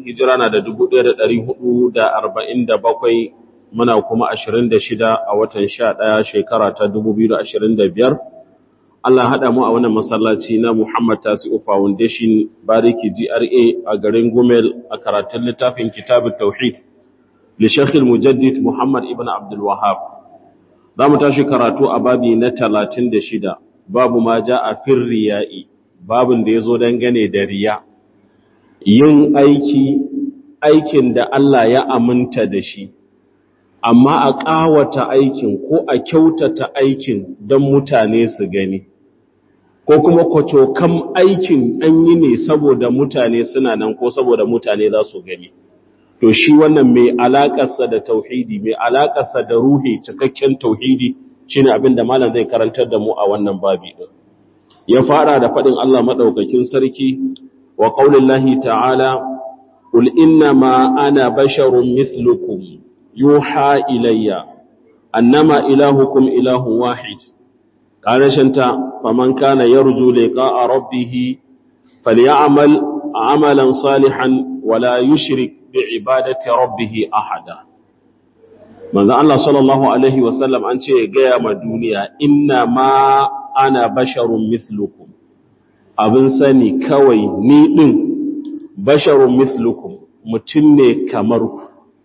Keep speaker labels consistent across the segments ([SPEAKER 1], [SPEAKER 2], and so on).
[SPEAKER 1] hijira na da 1447 muna kuma 26 a watan 11 shekara ta 2025 Allah haɗa mu a wannan masallaci na Muhammad Tasi'u Foundation Bariki GRA a garin Gumel a karatun littafin Kitabut Tauhid li Sheikh Mujaddid Muhammad ibn Abdul Wahhab za mu tashi karatu a babi na 36 babu ma ja'a fir riya'i babin da yazo dangane da riya yin aiki aikin da Allah ya aminta da shi amma a ƙawata aikin ko a kyautata aikin don mutane su gani ko kuma kwacokam aikin an yi ne saboda mutane suna nan ko saboda mutane za su gani to shi wannan mai alaƙarsa da tauhidi mai alaƙarsa da ruhi cikakken tauhidi shine abin da malam zai karantar da mu a wannan babi din ya fara da faɗin Allah maɗaukakin sarki wa qaulillahi ta'ala qul inna ma ana basharun mislukum yuha ilayya annama ilahukum ilahun wahid ƙarashenta faman kana yarju liqa'a rabbih falyamal amalan salihan wala yushrik bi'ibadati rabbih ahada manzo Allah sallallahu alaihi wasallam an ce gaya ma duniya inna ma ana basharun mislukum abin sani kawai ni din basharun mislukum mutum ne kamar ku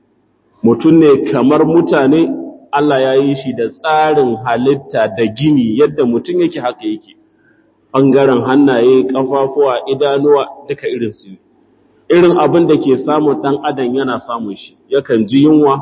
[SPEAKER 1] mutum ne kamar mutane Allah ya yi shi da tsarin halitta da gini yadda mutum yake haka yake ɓangaren hannaye ƙafafuwa idanuwa duka irin su irin abin da ke samun ɗan adam yana samun shi yakan ji yunwa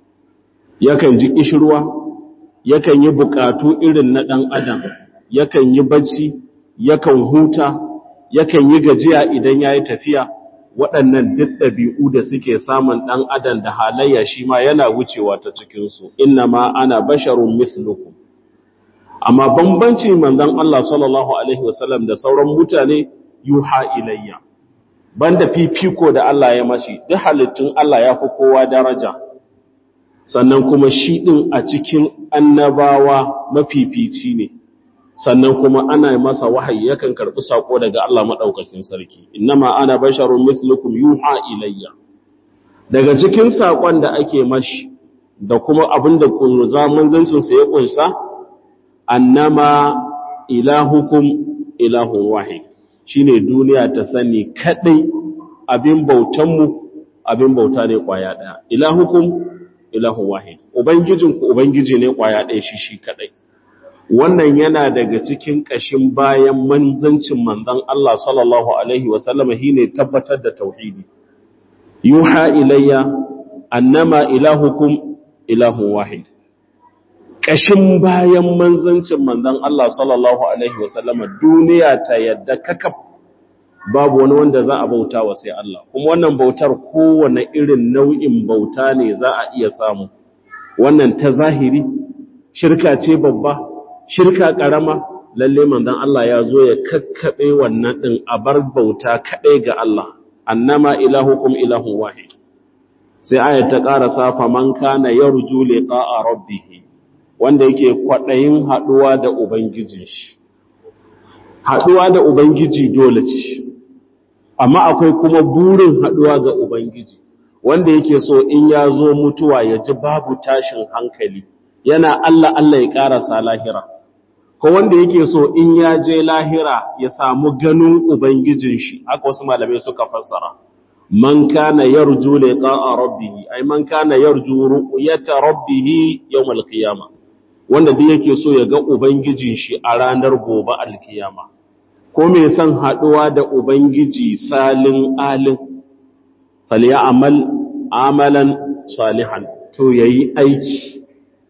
[SPEAKER 1] yakan ji ƙishirwa yakan yi buƙatu irin na ɗan adam yakan yi bacci yakan huta yakan yi gajiya idan ya yi tafiya waɗannan duk ɗabi'u da suke samun ɗan adam da halayya shi ma yana wucewa ta cikinsu, inna ma ana basharun mislukum. Amma bambanci manzan Allah sallallahu Alaihi wasallam da sauran mutane yuha ilayya, banda fifiko da Allah ya mashi, duk halittun Allah ya fi kowa daraja, sannan kuma shi ɗin a cikin annabawa mafifici ne. sannan kuma ana masa wahayi yakan karɓi sako daga Allah maɗaukakin sarki innama ana basharun mislukum yuha ilayya daga cikin sakon da ake mashi da kuma abin da zaman zancinsa ya kunsa annama ilahukum ilahun wahid shine duniya ta sani kadai abin bautanmu abin bauta ne kwaya daya ilahukum ilahun wahid ubangijinku ubangiji ne kwaya daya shi shi kadai wannan yana daga cikin ƙashin bayan manzancin manzan Allah sallallahu Alaihi wasallama shi ne tabbatar da tauhidi. Yuha ilayya annama ilahukum ilahun wahid. Ƙashin bayan manzancin manzan Allah sallallahu Alaihi wasallama duniya ta yadda kakaf babu wani wanda za a bauta wa sai Allah, kuma wannan bautar kowane irin nau'in bauta ne za a iya samu. Wannan ta zahiri, shirka ce babba, shirka ƙarama lalle manzon Allah ya zo ya kakkaɓe wannan ɗin a bar bauta kaɗai ga Allah annama ilahukum ilahun wahid sai ayat ta ƙara safa man kana yarju liqa'a rabbih wanda yake kwaɗayin haɗuwa da ubangijin shi haɗuwa da ubangiji dole ce amma akwai kuma burin haɗuwa ga ubangiji wanda yake so in ya zo mutuwa ya ji babu tashin hankali yana Allah Allah ya ƙarasa lahira ko wanda yake so in ya je lahira ya samu ganin ubangijin shi haka wasu malamai suka fassara man kana yarju liqa'a rabbih ay man kana yarju ru'yata rabbih yawm al-qiyamah wanda duk yake so ya ga ubangijin shi a ranar gobe al-qiyama ko me san haduwa da ubangiji salin alin falyamal amalan salihan to yayi aiki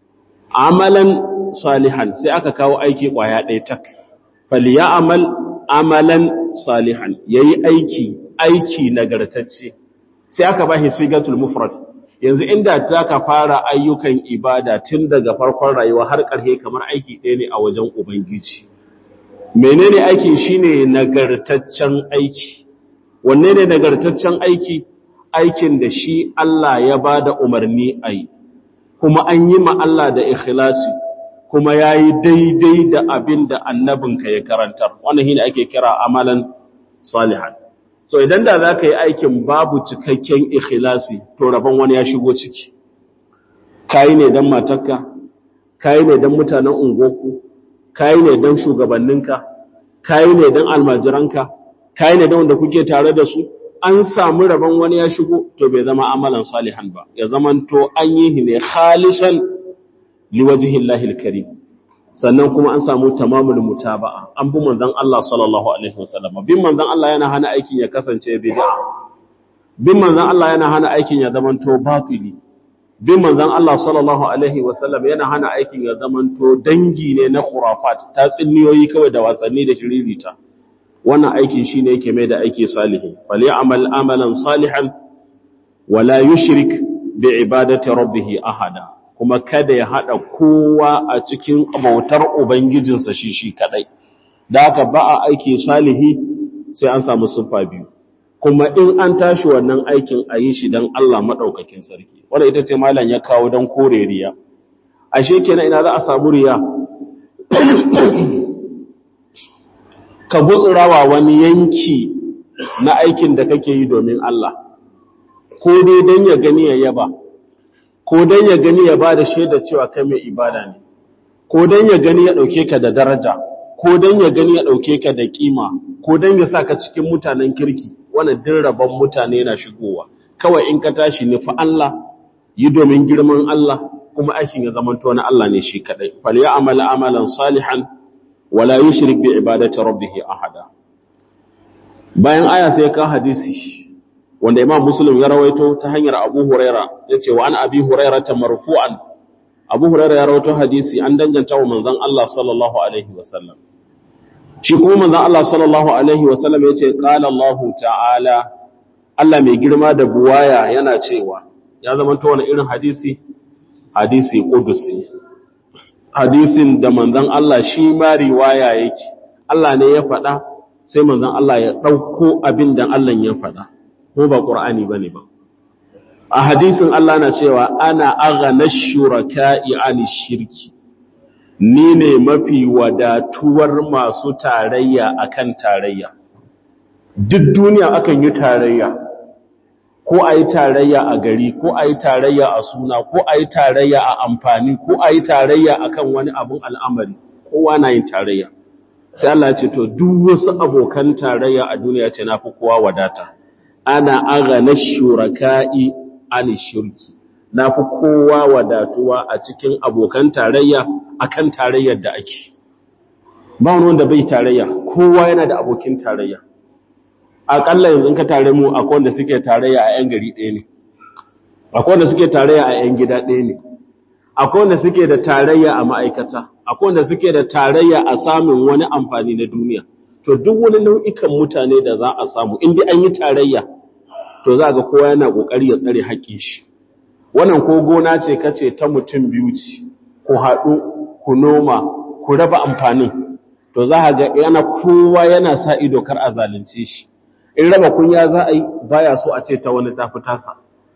[SPEAKER 1] amalan salihan sai aka kawo aiki kwaya ɗaya tak falyamal amalan salihan yayi aiki aiki nagartacce sai aka bashi sigatul mufrad yanzu inda ta ka fara ayyukan ibada tun daga farkon rayuwa har ƙarshe kamar aiki ɗaya ne a wajen ubangiji menene aiki shine nagartaccen aiki wanne ne nagartaccen aiki aikin da shi Allah ya bada umarni a yi kuma an yi ma Allah da ikhlasi kuma ya yi daidai da abin da annabinka ya karantar wannan shi ne ake kira amalan salihan so idan da za ka yi aikin babu cikakken ikhlasi to rabon wani ya shigo ciki kayi ne don matarka kayi ne don mutanen ungoku kayi ne don shugabanninka kayi ne don almajiranka kayi ne don wanda kuke tare da su an samu rabon wani ya shigo to bai zama amalan salihan ba ya zamanto an yi ne khalisan liwajihillahi alkarim sannan kuma an samu tamamul mutaba'a an bi manzon Allah sallallahu alaihi wasallam bin manzon Allah yana hana aikin ya kasance bid'a bin manzon Allah yana hana aikin ya zamanto batili bin manzon Allah sallallahu alaihi wasallam yana hana aikin ya zamanto dangi ne na khurafat ta tsinniyoyi kawai da wasanni da shiririta wannan aikin shine yake mai da aiki salihi fal ya'mal amalan salihan wala yushrik bi ibadati rabbih ahada kuma kada ya haɗa kowa a cikin bautar Ubangijinsa shi shi kaɗai, da haka ba a aiki salihi sai an samu siffa biyu, kuma in an tashi wannan aikin a yi shi don Allah maɗaukakin sarki, wadda ita ce malam ya kawo don kore riya. Ashe kenan ina za a samu riya? Ka gutsurawa wani yanki na aikin da kake yi domin Allah, ko dai don ya gani ya yaba. ko dan ya gani ya bada shaida cewa kai mai ibada ne ko dan ya gani ya dauke ka da daraja ko dan ya gani ya dauke ka da kima ko dan ya saka cikin mutanen kirki wannan din rabon mutane na shigowa kawai in ka tashi ne fa Allah yi domin girman Allah kuma aikin ya zamanto na Allah ne shi kadai fal ya'mal amalan salihan wala yushrik bi ibadati rabbih ahada bayan aya sai ka hadisi wanda Imam Muslim ya rawaito ta hanyar Abu Huraira yace wa an Abi Huraira ta marfu'an Abu Huraira ya rawaito hadisi an danganta wa manzon Allah sallallahu alaihi wasallam shi kuma manzon Allah sallallahu alaihi wasallam yace qala Allah ta'ala Allah mai girma da buwaya yana cewa ya zama ta wani irin hadisi hadisi qudusi hadisin da manzon Allah shi ma riwaya yake Allah ne ya faɗa sai manzon Allah ya ɗauko abin da Allah ya faɗa ko ba ƙur'ani ba ne ba a hadisin Allah na cewa ana aghana shuraka'i ani shirki ni ne mafi wadatuwar masu tarayya akan tarayya duk duniya akan yi tarayya ko a yi tarayya a gari ko a yi tarayya a suna ko a yi tarayya a amfani ko a yi tarayya akan wani abun al'amari kowa na yin tarayya sai Allah ce to duk wasu abokan tarayya a duniya ce na fi kowa wadata ana agana shuraka'i ani shirki na fi kowa wadatuwa a cikin abokan tarayya akan tarayyar da ake ba wani wanda bai tarayya kowa yana da abokin tarayya aƙalla yanzu ka tare mu akwai wanda suke tarayya a 'yan gari ɗaya ne akwai wanda suke tarayya a 'yan gida ɗaya ne akwai wanda suke da tarayya a ma'aikata akwai wanda suke da tarayya a samun wani amfani na duniya to duk wani nau'ikan mutane da za a samu inda an yi tarayya to za ga kowa yana kokari ya tsare haƙƙin shi wannan ko gona ce kace ta mutum biyu ce ku haɗu ku noma ku raba amfanin to za ga yana kowa yana sa ido kar a zalunce shi in raba kunya za a yi baya so a ce ta wani tafi tasa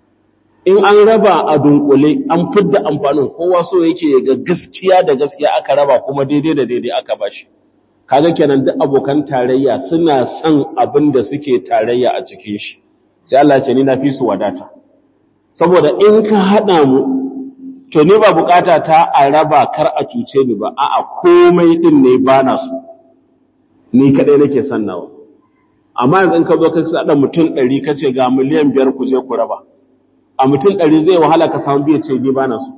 [SPEAKER 1] in an raba a dunkule an fidda amfanin kowa so yake ya ga gaskiya da gaskiya aka raba kuma daidai da daidai aka bashi kaga kenan duk abokan tarayya suna son abin da suke tarayya a cikin shi sai Allah ce ni na fi su wadata saboda in ka hada mu to ni ba bukata ta a raba kar a cuce ni ba a'a komai din ne bana su ni kadai nake son nawa amma yanzu in ka zo ka sada mutum 100 kace ga miliyan 5 ku je ku raba a mutum 100 zai wahala ka samu biye ce ni bana su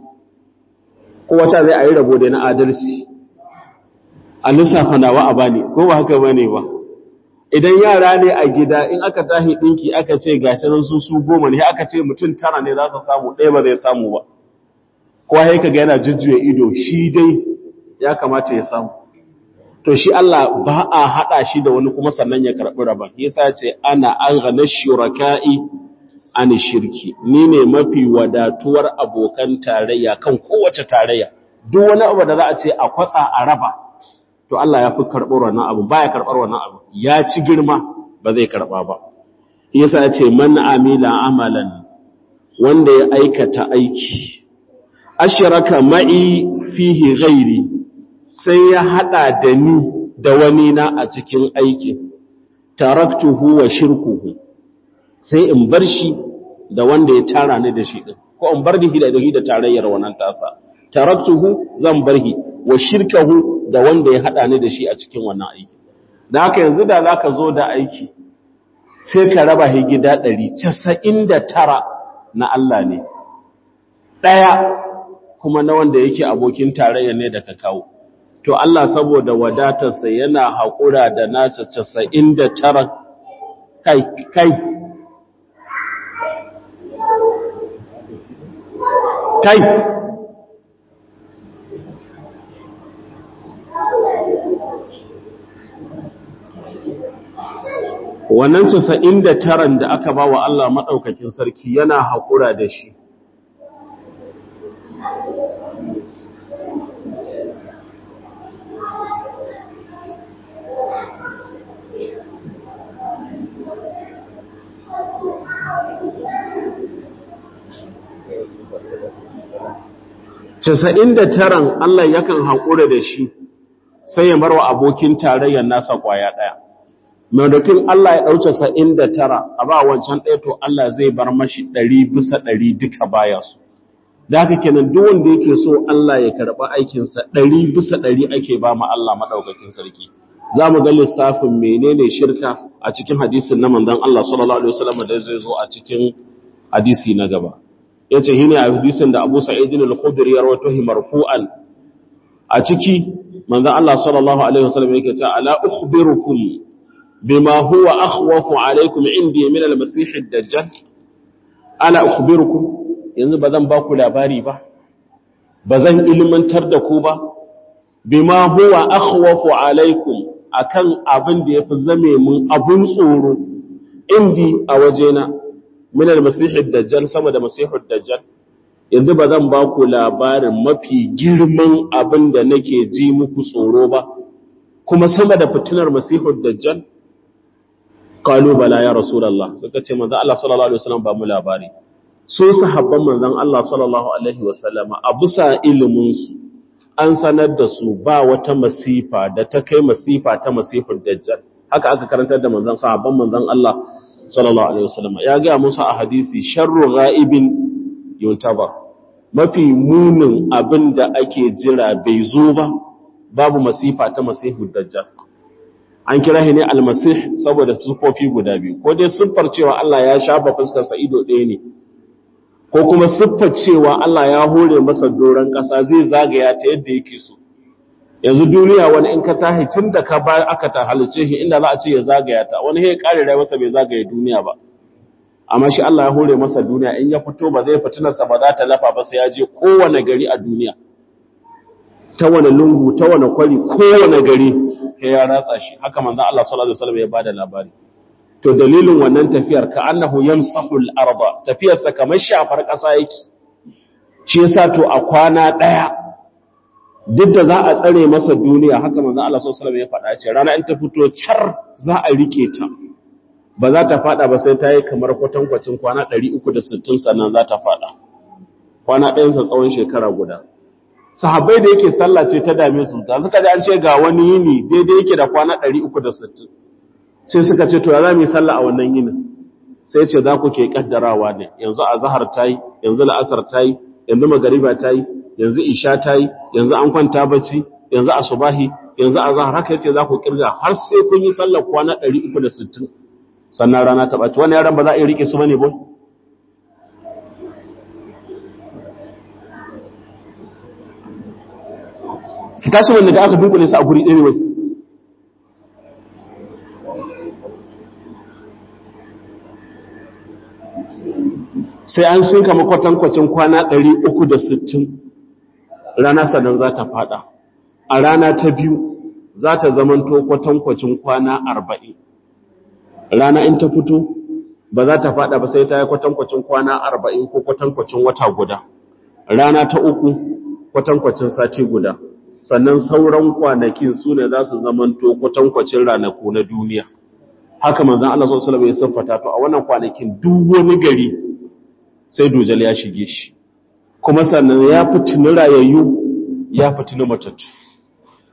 [SPEAKER 1] kowa ta zai ayi rabo da na adalci a lissafa nawa a bani ko ba haka bane ba idan yara ne a gida in aka tahi dinki aka ce gashi nan su su goma ne aka ce mutum tara ne za su samu ɗaya ba zai samu ba kowa sai kaga yana jujjuya ido shi dai ya kamata ya samu to shi Allah ba a hada shi da wani kuma sannan ya karbi rabon yasa ya ce ana aghna shuraka'i an shirki ni ne mafi wadatuwar abokan tarayya kan kowace tarayya duk wani abu da za a ce a kwatsa a raba to Allah ya fi karɓar wannan abu ba ya karɓar wannan abu ya ci girma ba zai karɓa ba yasa ya ce man amila amalan wanda ya aikata aiki ashraka ma'i fihi ghairi sai ya hada da ni da wani na a cikin aikin taraktuhu wa shirkuhu sai in bar shi da wanda ya tara ni da shi din ko in bar shi da shi da tarayyar wannan tasa taraktuhu zan bar shi wa shirkahu da wanda ya hada ni da shi a cikin wannan aiki da haka yanzu da zaka zo da aiki sai ka raba shi gida 199 na Allah ne daya kuma na wanda yake abokin tarayya ne da ka kawo to Allah saboda wadatarsa yana haƙura da nasa 99 kai kai kai wannan casa'in da taran da aka ba wa Allah maɗaukakin sarki yana haƙura da shi casa'in da taran Allah yakan haƙura da shi sai ya marwa abokin tarayyar nasa ƙwaya ɗaya maimakon Allah ya ɗauce sa'in da tara a ba wancan ɗaya to Allah zai bar mashi ɗari bisa ɗari duka baya su da haka kenan duk wanda yake so Allah ya karɓi aikinsa ɗari bisa ɗari ake ba ma Allah maɗaukakin sarki za mu ga lissafin menene shirka a cikin hadisin na manzon Allah sallallahu alaihi wasallam da zai zo a cikin hadisi na gaba yace shine a hadisin da Abu Sa'id al-Khudri ya rawaito marfu'an a ciki manzon Allah sallallahu alaihi wasallam yake cewa ala ukhbirukum bima huwa akhwafu alaikum indi min al-masih ad-dajjal ala ukhbirukum yanzu bazan ba ku labari ba bazan ilmantar da ku ba bima huwa akhwafu alaikum akan abin da yafi zame mun abun tsoro indi a wajena min al-masih ad-dajjal sama da masih ad-dajjal yanzu bazan ba ku labarin mafi girman abin da nake ji muku tsoro ba kuma sama da fitinar masih ad-dajjal qalu bala ya rasulullah suka ce manzo Allah sallallahu alaihi wasallam ba mu labari su sahabban manzon Allah sallallahu alaihi wasallama a bisa ilimin su an sanar da su ba wata masifa da ta kai masifa ta masifar dajjal haka aka karantar da manzon sahabban manzon Allah sallallahu alaihi wasallama ya ga musu a hadisi sharru ghaibin yuntaba mafi munin abin da ake jira bai zo ba babu masifa ta masifar dajjal an kira shi ne almasih saboda sufofi guda biyu ko dai siffar cewa Allah ya shafa fuskarsa ido ɗaya ne ko kuma siffar cewa Allah ya hore masa doron ƙasa zai zagaya ta yadda yake so yanzu duniya wani in ka tahi tun da ka ba aka ta halice shi inda za a ce ya zagaya ta wani ya kare rayuwarsa bai zagaye duniya ba amma shi Allah ya hore masa duniya in ya fito ba zai fitinarsa ba za ta lafa ba sai ya je kowane gari a duniya ta wani lungu ta wani kwari kowane gari sai ya ratsa shi haka manzo Allah sallallahu alaihi wasallam ya bada labari to dalilin wannan tafiyar ka annahu yamsahu al-arda tafiyar sa kamar shafar kasa yake shi yasa to a kwana daya duk da za a tsare masa duniya haka manzo Allah sallallahu alaihi wasallam ya faɗa ce rana in ta fito char za a rike ta ba za ta fada ba sai ta yi kamar kwatankwacin kwana 360 sannan za ta fada kwana ɗayan sa tsawon shekara guda sahabbai da yake sallah ce ta dame su da suka ji an ce ga wani yini daidai yake da kwana 360 sai suka ce to ya za mu yi sallah a wannan yinin sai ce za ku ke kaddarawa ne yanzu azhar tayi yanzu la'asar tayi yanzu magariba tayi yanzu isha tayi yanzu an kwanta bacci yanzu asubahi yanzu azhar haka yace za ku kirga har sai kun yi sallar kwana 360 sannan rana ta bace wannan yaran ba za a yi rike su bane boy su tashi wanda da aka dunkule su a guri ɗaya wai sai an sun kama kwatankwacin kwana 360 rana sannan za ta fada a rana ta biyu za ta zamanto kwatankwacin kwana 40 rana in ta fito ba za ta fada ba sai ta yi kwatankwacin kwana 40 ko kwatankwacin wata guda rana ta uku kwatankwacin sati guda sannan sauran kwanakin su ne za su zamanto kwatankwacin ranaku na duniya haka manzan Allah sallallahu alaihi wasallam ya siffata to a wannan kwanakin duk wani gari sai dujal ya shige shi kuma sannan ya fitini rayayyu ya fitini matattu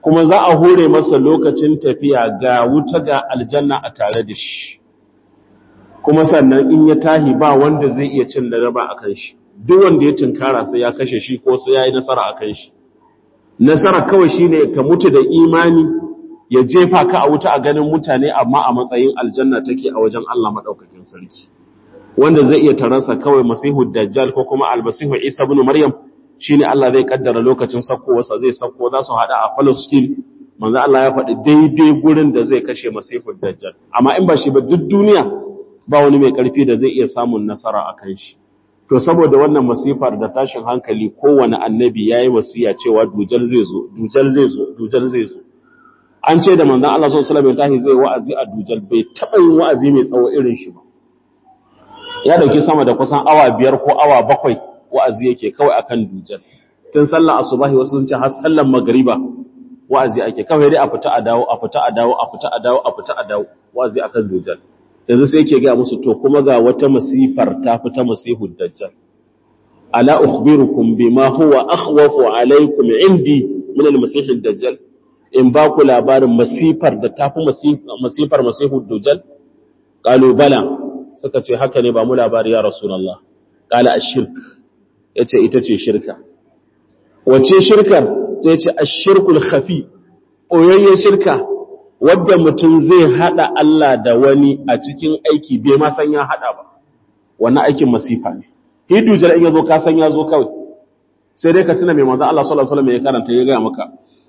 [SPEAKER 1] kuma za a hore masa lokacin tafiya ga wuta ga aljanna a tare da shi kuma sannan in ya tahi ba wanda zai iya cin laraba a kan shi duk wanda ya tunkara sai ya kashe shi ko sai ya yi nasara a kan shi nasara kawai shi ne ka mutu da imani ya jefa ka a wuta a ganin mutane amma a matsayin aljanna take a wajen Allah maɗaukakin sarki wanda zai iya taransa kawai masihu dajjal ko kuma almasihu isa ibn maryam shine Allah zai kaddara lokacin sakkowarsa zai sakko za su hada a Palestine manzo Allah ya faɗi daidai gurin da zai kashe masihu dajjal amma in ba shi ba duk duniya ba wani mai karfi da zai iya samun nasara a kan shi to saboda wannan masifar da tashin hankali kowane annabi yayi wasiya cewa dujal zai zo dujal zai zo dujal zai zo an ce da manzon Allah sallallahu alaihi wasallam zai wa'azi a dujal bai taba yin wa'azi mai tsawo irin shi ba ya dauki sama da kusan awa biyar ko awa bakwai wa'azi yake kawai akan dujal tun sallar asubahi wasu sun ce har sallar magriba wa'azi ake kawai dai a fita a dawo a fita a dawo a fita a dawo a fita a dawo wa'azi akan dujal yanzu sai yake ga musu to kuma ga wata masifar ta fita masihud dajjal ala ukhbirukum bima huwa akhwafu alaykum indi min al-masih ad-dajjal in ba ku labarin masifar da tafi masifar masihud dajjal qalu bala suka ce haka ne ba mu labari ya rasulullah qala ash-shirk yace ita ce shirka wace shirkar sai yace ash-shirkul khafi oyayyen shirka wadda mutum zai hada Allah da wani a cikin aiki bai ma san ya hada ba wannan aikin masifa ne hidu jira in yazo ka san ya zo kawai sai dai ka tuna mai manzo Allah sallallahu alaihi wasallam ya karanta ya ga maka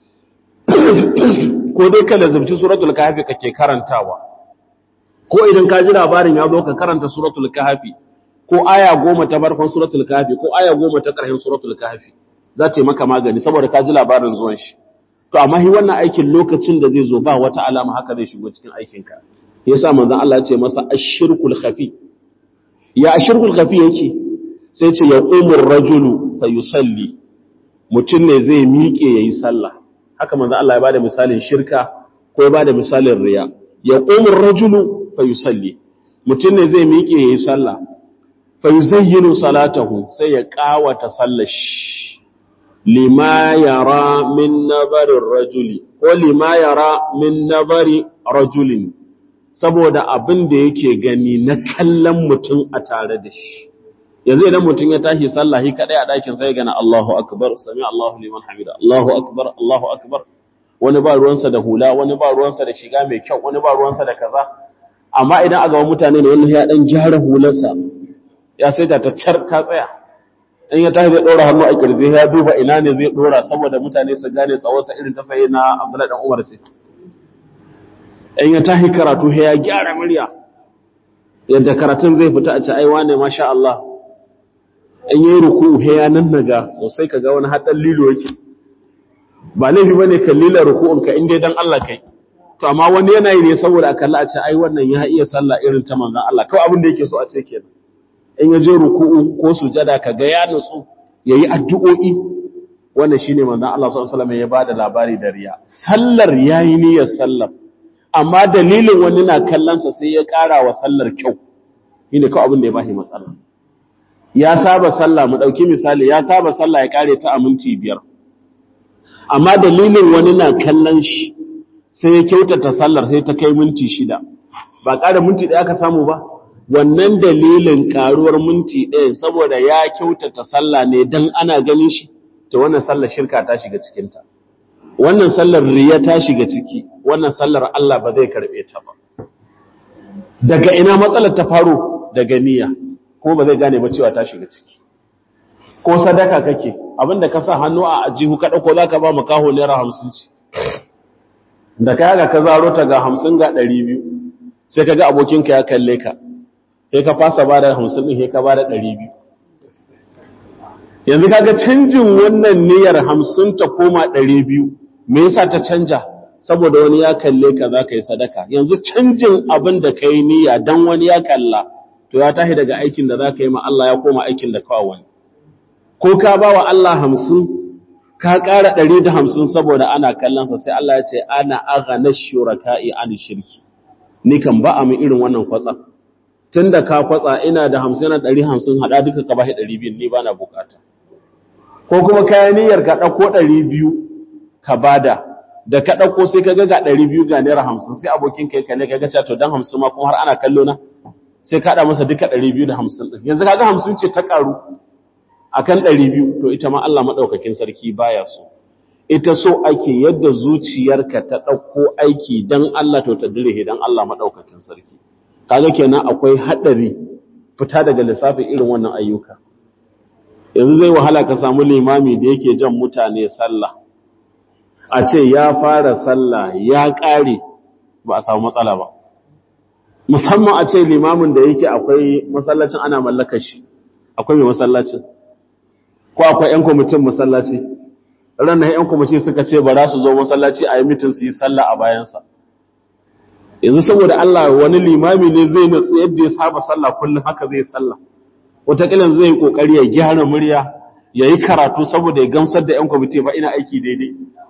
[SPEAKER 1] ko dai ka lazumci suratul kahfi kake karantawa ko idan ka ji labarin ya zo ka karanta suratul kahfi ko aya goma ta farkon suratul kahfi ko aya goma ta ƙarshen suratul kahfi za ta yi maka magani saboda ka ji labarin zuwan shi to amma hi wannan aikin lokacin da zai zo ba wata alama haka zai shigo cikin aikinka yasa manzon Allah ya ce masa ashirkul khafi ya ashirkul khafi yake sai ce ya qumur rajulu fayusalli mutum ne zai miƙe yayi sallah haka manzon Allah ya bada misalin shirka ko ya bada misalin riya ya qumur rajulu fayusalli mutum ne zai miƙe yayi sallah fayuzayyinu salatahu sai ya kawata sallar shi lima yara min nabarin rajuli ko lima yara min nabari rajulin saboda abin da yake gani na kallon mutum a tare da shi yanzu idan mutum ya tashi sallahi kadai a ɗakin sai gana Allahu akbar sami Allahu liman hamida Allahu akbar Allahu akbar wani ba ruwansa da hula wani ba ruwansa da shiga mai kyau wani ba ruwansa da kaza amma idan a gaban mutane ne wani ya dan gyara hularsa ya sai ta car ta tsaya in ya tashi zai ɗora hannu a ƙirji ya duba ina ne zai ɗora saboda mutane su gane tsawonsa irin ta sayi na Abdullahi dan Umar ce in ya tashi karatu ya gyara murya yadda karatun zai fita a ce ai wane masha Allah in yi ruku ya nan naga sosai ka ga wani haɗin lilo yake ba laifi ba ne kan lila ruku'un ka inda dan Allah kai to amma wani yana yi ne saboda a kalla a ce ai wannan ya iya sallah irin ta manzon Allah kawai abin da yake so a ce kenan in ya je ruku'u ko sujada ka ga ya nutsu yayi addu'o'i wannan shine manzon Allah sallallahu alaihi wasallam ya bada labari da riya sallar yayi niyyar sallar amma dalilin wani na kallon sa sai ya ƙara wa sallar kyau shine kawai abin da ya bashi matsala ya saba sallah mu dauki misali ya saba sallah ya kare ta a minti biyar amma dalilin wani na kallon shi sai ya kyautata sallar sai ta kai minti shida ba ƙara minti ɗaya ka samu ba wannan dalilin ƙaruwar minti ɗaya saboda ya kyautata sallah ne don ana ganin shi ta wannan sallar shirka ta shiga cikinta wannan sallar riya ta shiga ciki wannan sallar Allah ba zai karɓe ta ba daga ina matsalar ta faro daga niyya kuma ba zai gane ba cewa ta shiga ciki ko sadaka kake abinda ka sa hannu a ajihu ka ɗauko za ka ba mu kaho naira hamsin ci da ka yaga ka zaro ta ga hamsin ga ɗari biyu sai ka ga abokinka ya kalle ka sai ka fasa ba da hamsin ɗin sai ka ba da ɗari biyu yanzu kaga canjin wannan niyyar hamsin ta koma ɗari biyu me yasa ta canja saboda wani ya kalle ka za ka yi sadaka yanzu canjin abin da ka yi niyya don wani ya kalla to ya tashi daga aikin da za ka yi ma Allah ya koma aikin da kawo wani ko ka ba wa Allah hamsin ka ƙara ɗari da hamsin saboda ana kallonsa sai Allah ya ce ana agana shuraka'i an shirki ni kan ba a min irin wannan kwatsa tun da ka kwatsa ina da hamsin na ɗari hamsin haɗa duka ka bashi ɗari biyu ni ba na bukata ko kuma kayan niyyar ka ɗauko ɗari biyu ka bada da ka ɗauko sai ka ga ga ɗari biyu ga naira hamsin sai abokin kai ka ne ka gaca to don hamsin ma kuma har ana kallo na sai ka haɗa masa duka ɗari biyu da hamsin ɗin yanzu kaga hamsin ce ta ƙaru a kan ɗari biyu to ita ma Allah maɗaukakin sarki baya so ita so ake yadda zuciyarka ta ɗauko aiki don Allah to ta dire don Allah maɗaukakin sarki kaga kenan akwai haɗari fita daga lissafin irin wannan ayyuka yanzu zai wahala ka samu limami da yake jan mutane sallah a ce ya fara sallah ya ƙare ba a samu matsala ba musamman a ce limamin da yake akwai masallacin ana mallakar shi akwai mai masallacin ko akwai 'yan kwamitin masallaci ranar 'yan kwamitin suka ce ba za su zo masallaci a yi mitin su yi sallah a bayansa yanzu saboda Allah wani limami ne zai nutsu yadda ya saba sallah kullum haka zai sallah wataƙilan zai yi ƙoƙari ya gyara murya ya yi karatu saboda ya gamsar da 'yan kwamiti ba ina aiki daidai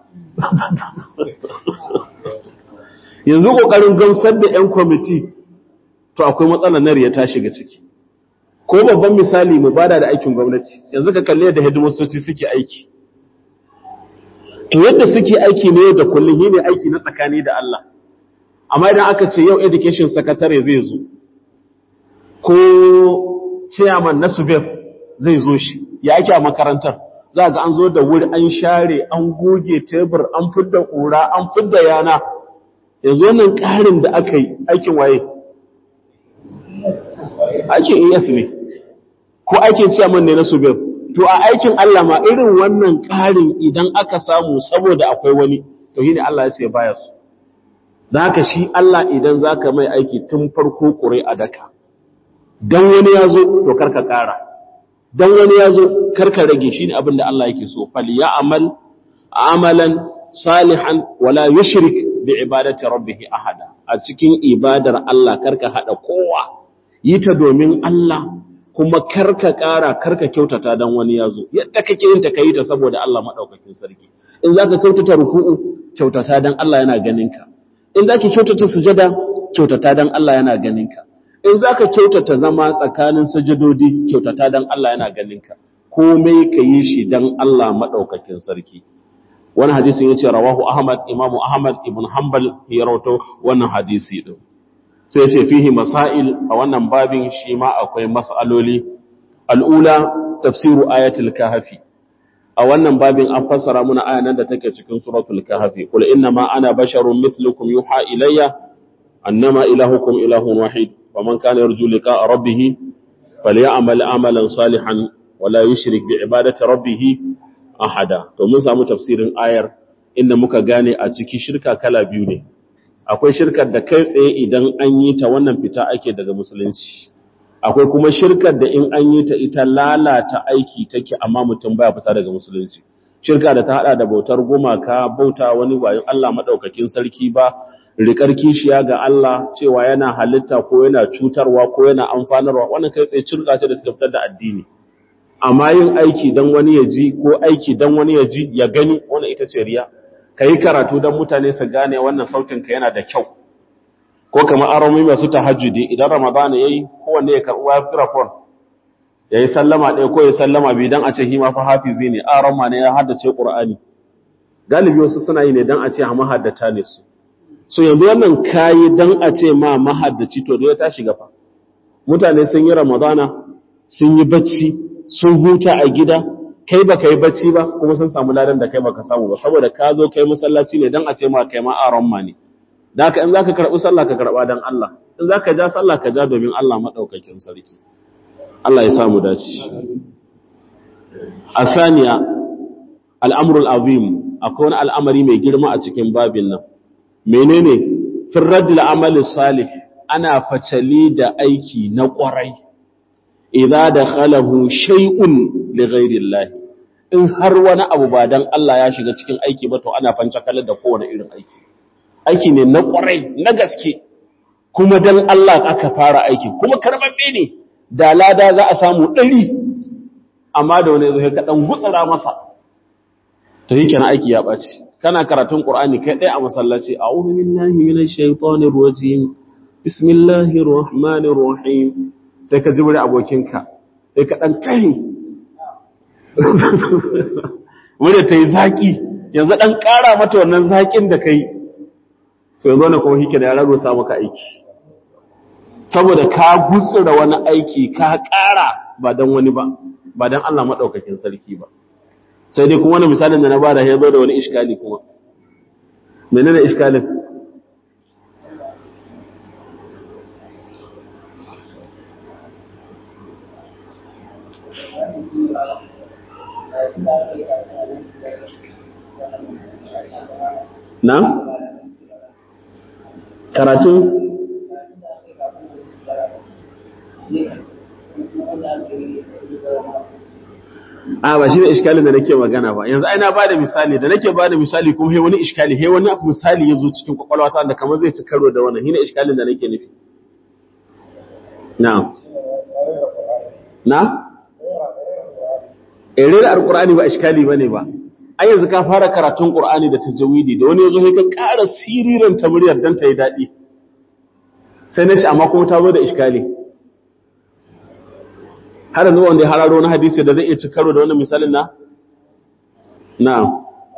[SPEAKER 1] yanzu ƙoƙarin gamsar da 'yan kwamiti to akwai matsalar nari ya tashi ga ciki ko babban misali mu bada da aikin gwamnati yanzu ka kalle da hidimastoci suke aiki to yadda suke aiki ne da kullum yi ne aiki na tsakani da Allah amma idan aka ce yau education secretary zai zo ko chairman na subeb zai zo shi ya ake a makarantar za ga an zo da wuri an share an goge tebur an fidda ƙura an fidda yana yanzu wannan ƙarin da aka yi aikin waye aikin es ne ko aikin chairman ne na subeb to a aikin Allah ma irin wannan ƙarin idan aka samu saboda akwai wani to shi ne Allah ya ce baya su da haka shi Allah idan za ka mai aiki tun farko ƙure a daka don wani ya zo to karka ƙara don wani ya zo karka rage shi ne abin da Allah yake so fal ya amal amalan salihan wala yushrik bi ibadati rabbih ahada a cikin ibadar Allah karka hada kowa yi ta domin Allah kuma karka ƙara karka kyautata don wani ya zo yadda kake yin ta kai ta saboda Allah madaukakin sarki in zaka kyautata ruku'u kyautata don Allah yana ganin ka in zaki kyautata sujada kyautata don Allah yana ganin ka in za ka kyautata zama tsakanin sajadodi kyautata don Allah yana ganinka komai ka yi shi don Allah maɗaukakin sarki wani hadisi ya ce rawahu ahmad imamu ahmad ibn hanbal ya rauto wannan hadisi ɗin sai ce fihi masail a wannan babin shi ma akwai mas'aloli al'ula tafsiru ayatul kahfi a wannan babin an fassara muna aya nan da take cikin suratul kahfi qul inna ma ana basharun mithlukum yuha ilayya annama ilahukum ilahun wahid ومن كان يرجو لقاء ربه فليعمل عملا صالحا ولا يشرك بعبادة ربه أحدا to mun samu tafsirin ayar inda muka gane a ciki shirka kala biyu ne akwai shirkar da kai tsaye idan an yi ta wannan fita ake daga musulunci akwai kuma shirkar da in an yi ta ita lalata aiki take amma mutum baya fita daga musulunci shirka da ta hada da bautar gumaka bauta wani bayan Allah madaukakin sarki ba rikar kishiya ga Allah cewa yana halitta ko yana cutarwa ko yana amfanarwa wannan kai tsaye cirka ce da ta fitar da addini amma yin aiki dan wani ya ji ko aiki dan wani ya ji ya gani wannan ita ce riya kai karatu dan mutane su gane wannan sautin ka yana da kyau ko kamar aromi masu tahajjudi idan ramadana yayi kowanne ya karɓi microphone yayi sallama ɗaya ko ya sallama bi dan a ce hima fa hafizi ne arama ne ya haddace qur'ani galibi wasu suna yi ne dan a ce mahaddata ne su so yanzu wannan kayi dan a ce ma mahaddaci to da ya tashi gafa mutane sun yi ramadana sun yi bacci sun huta a gida kai ba kai bacci ba kuma sun samu ladan da kai baka samu ba saboda ka zo kai masallaci ne dan a ce ma kai ma aron ma ne da haka in zaka karbi sallah ka karba dan Allah in zaka ja sallah ka ja domin Allah madaukakin sarki Allah ya samu dace asaniya al'amrul azim akwai wani al'amari mai girma a cikin babin nan menene firradul amali salih ana facali da aiki na ƙwarai idza dakhalahu shay'un li ghayrillah in har wani abu ba dan Allah ya shiga cikin aiki ba to ana fancakalar da kowane irin aiki aiki ne na ƙwarai na gaske kuma dan Allah aka fara aiki kuma karbabbe ne da lada za a samu ɗari amma da wani zai kaɗan gutsura masa to yake na aiki ya ɓaci kana karatun Qur'ani kai ɗaya a masallaci a'udhu billahi minash shaitanir rajim bismillahir rahmanir rahim sai ka jibri abokinka sai ka dan kai wanda tayi zaki yanzu ɗan ƙara mata wannan zaƙin da kai sai yanzu wani kuma hike da ya rarrota maka aiki saboda ka gutsura wani aiki ka ƙara ba don wani ba ba don Allah maɗaukakin sarki ba sai dai kuma wani misalin da na bada ya zo da wani iskali kuma menene iskalin na karatun a ba shi ne iskalin da nake magana ba yanzu aina ba da misali da nake ba da misali kuma he wani iskali he wani misali ya zo cikin kwakwalwata da kamar zai ci karo da wannan hina iskalin da nake nufi na na erera alkur'ani ba iskali ba ne ba ai yanzu ka fara karatun qur'ani da tajawidi da wani yazo sai ka ƙara siriran ta muryar dan ta yi daɗi sai na ce amma kuma ta zo da iskali har yanzu wanda ya hararo na hadisi da zai iya ci karo da wannan misalin na? Na.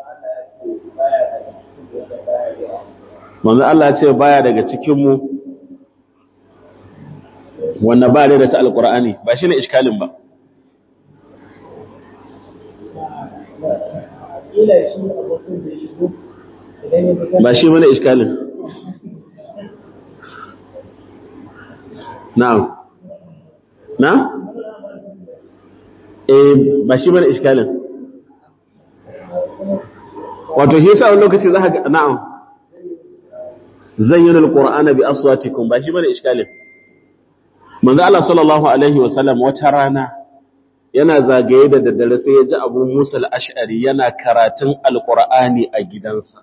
[SPEAKER 1] Manzo Allah ce baya daga cikinmu wanda ba da ta alkur'ani ba shi ne iskalin ba. Ba shi mana iskalin. Na. Na? eh ba shi bane iskalin wato shi yasa wani lokaci za ka na'am zayyana alqur'ana bi aswatikum ba shi bane iskalin manzo Allah sallallahu alaihi wasallam wata rana yana zagaye da daddare sai ya ji Abu Musa al-Ash'ari yana karatun alqur'ani a gidansa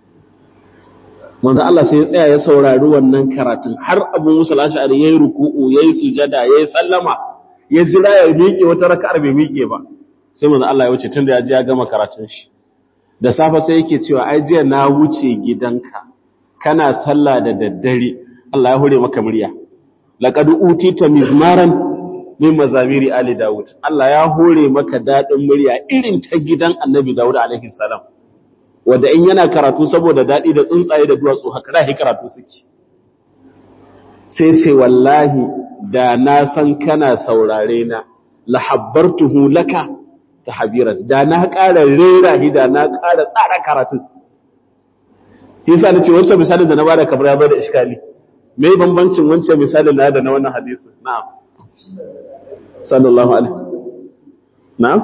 [SPEAKER 1] manzo Allah sai ya tsaya ya saurari wannan karatun har Abu Musa al-Ash'ari yayi ruku'u yayi sujada yayi sallama ya jira ya miƙe wata raka'ar bai miƙe ba sai manzo Allah ya wuce tunda ya ji ya gama karatun shi da safe sai yake cewa ai jiya na wuce gidanka kana sallah da daddare Allah ya hore maka murya laqad utita mizmaran min mazamiri ali daud Allah ya hore maka dadin murya irin ta gidan annabi daud alaihi salam wanda in yana karatu saboda dadi da tsuntsaye da duwatsu haka da karatu suke sai ce wallahi da na san kana saurare na lahabbartuhu laka tahbiran da na ƙara rera shi da na ƙara tsara karatun yasa nace wancan misalin da na bada kamar ya bada iskali me bambancin wancan misalin na da na wannan hadisi na'am sallallahu alaihi na'am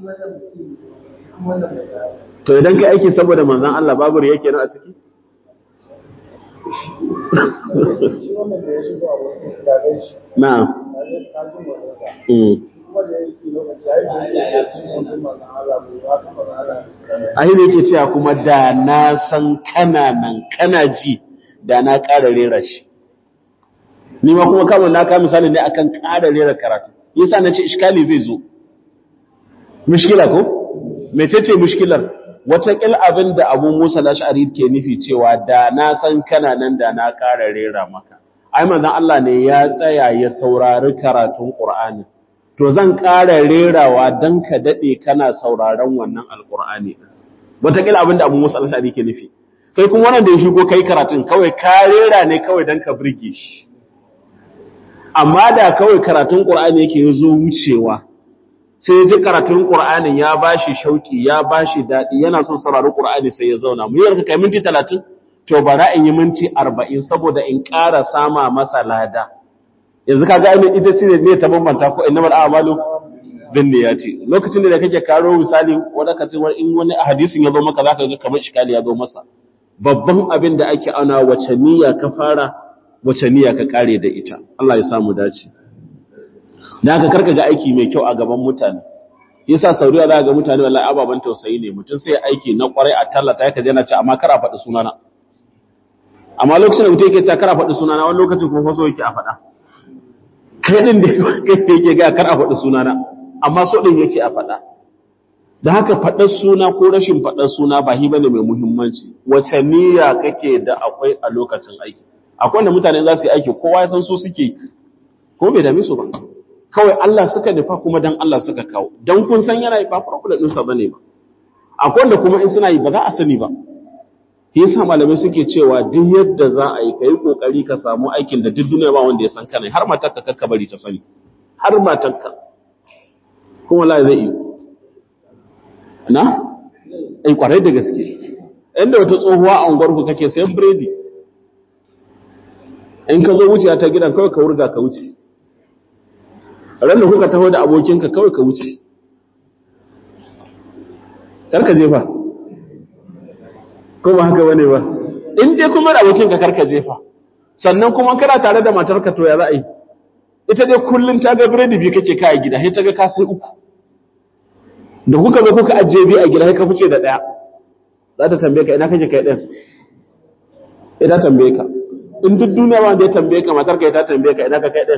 [SPEAKER 1] to idan kai aiki saboda manzon Allah babu yake nan a ciki Na'am. Ahi ne yake cewa kuma da na san kana nan kana ji da na ƙara rera shi. Ni ma kuma kamar na ka misali ne akan ƙara rera karatu. Yasa na ce iskali zai zo. Mushkila ko? Mecece mushkilar? Wataƙil abin da Abu Musa Lash'ari ke nufi cewa da na san kana nan da na ƙara rera maka. ai manzon Allah ne ya tsaya ya saurari karatun Qur'ani to zan ƙara rerawa dan ka dade kana sauraron wannan alqur'ani wataƙila abin da Abu Musa al-Ashari ke nufi kai kuma wannan da ya shigo kai karatun kawai ka rera ne kawai dan ka burge shi amma da kawai karatun Qur'ani yake zo wucewa sai ya ji karatun Qur'anin ya bashi shauki ya bashi dadi yana son saurari Qur'ani sai ya zauna mu yarka kai minti 30 to bara in yi minti arba'in saboda in ƙara sama masa lada yanzu ka gane ita ce ne ta bambanta ko inna mal a'malu bin niyyati lokacin da kake karo misali wanda kace in wani hadisin ya zo maka zaka ga kamar iskali ya zo masa babban abin da ake ana wace niyya ka fara wace niyya ka kare da ita Allah ya samu dace dan haka karka ga aiki mai kyau a gaban mutane yasa sauriya za ga mutane wallahi ababan tausayi ne mutum sai aiki na kwarai a tallata yake yana ce amma kar a faɗi sunana amma lokacin da mutum yake cewa kar a faɗi sunana wani lokacin kuma faso yake a faɗa kai din da kai yake ga kar a faɗi sunana amma so din yake a faɗa da haka faɗar suna ko rashin faɗar suna ba hi bane mai muhimmanci wace niyya kake da akwai a lokacin aiki akwai wanda mutane za su yi aiki kowa ya san so suke ko bai dame su ba kawai Allah suka nufa kuma dan Allah suka kawo dan kun san yana ba problem ɗinsa bane ba akwai wanda kuma in suna yi ba za a sani ba shi yasa malamai suke cewa duk yadda za a yi kai kokari ka samu aikin da duk duniya ba wanda ya san kana har matarka kakka bari ta sani har matarka kuma la zai yi na ai kwarai da gaske inda wata tsohuwa a unguwarku kake sayan biredi in ka zo wuciya ta gidan kawai ka wurga ka wuce ran da kuka taho da abokinka kawai ka wuce karka jefa ko ba haka bane ba in dai kuma da abokinka karka jefa sannan kuma kana tare da matarka to ya za a yi ita dai kullun ta ga biredi biyu kake kai gida sai ta ga ka sai uku da kuka zo kuka ajiye biyu a gida sai ka fice da daya za ta tambaye ka ina kake kai din ita tambaye ka in duk duniya ba wanda ya tambaye ka matar ka ta tambaye ka ina ka kai din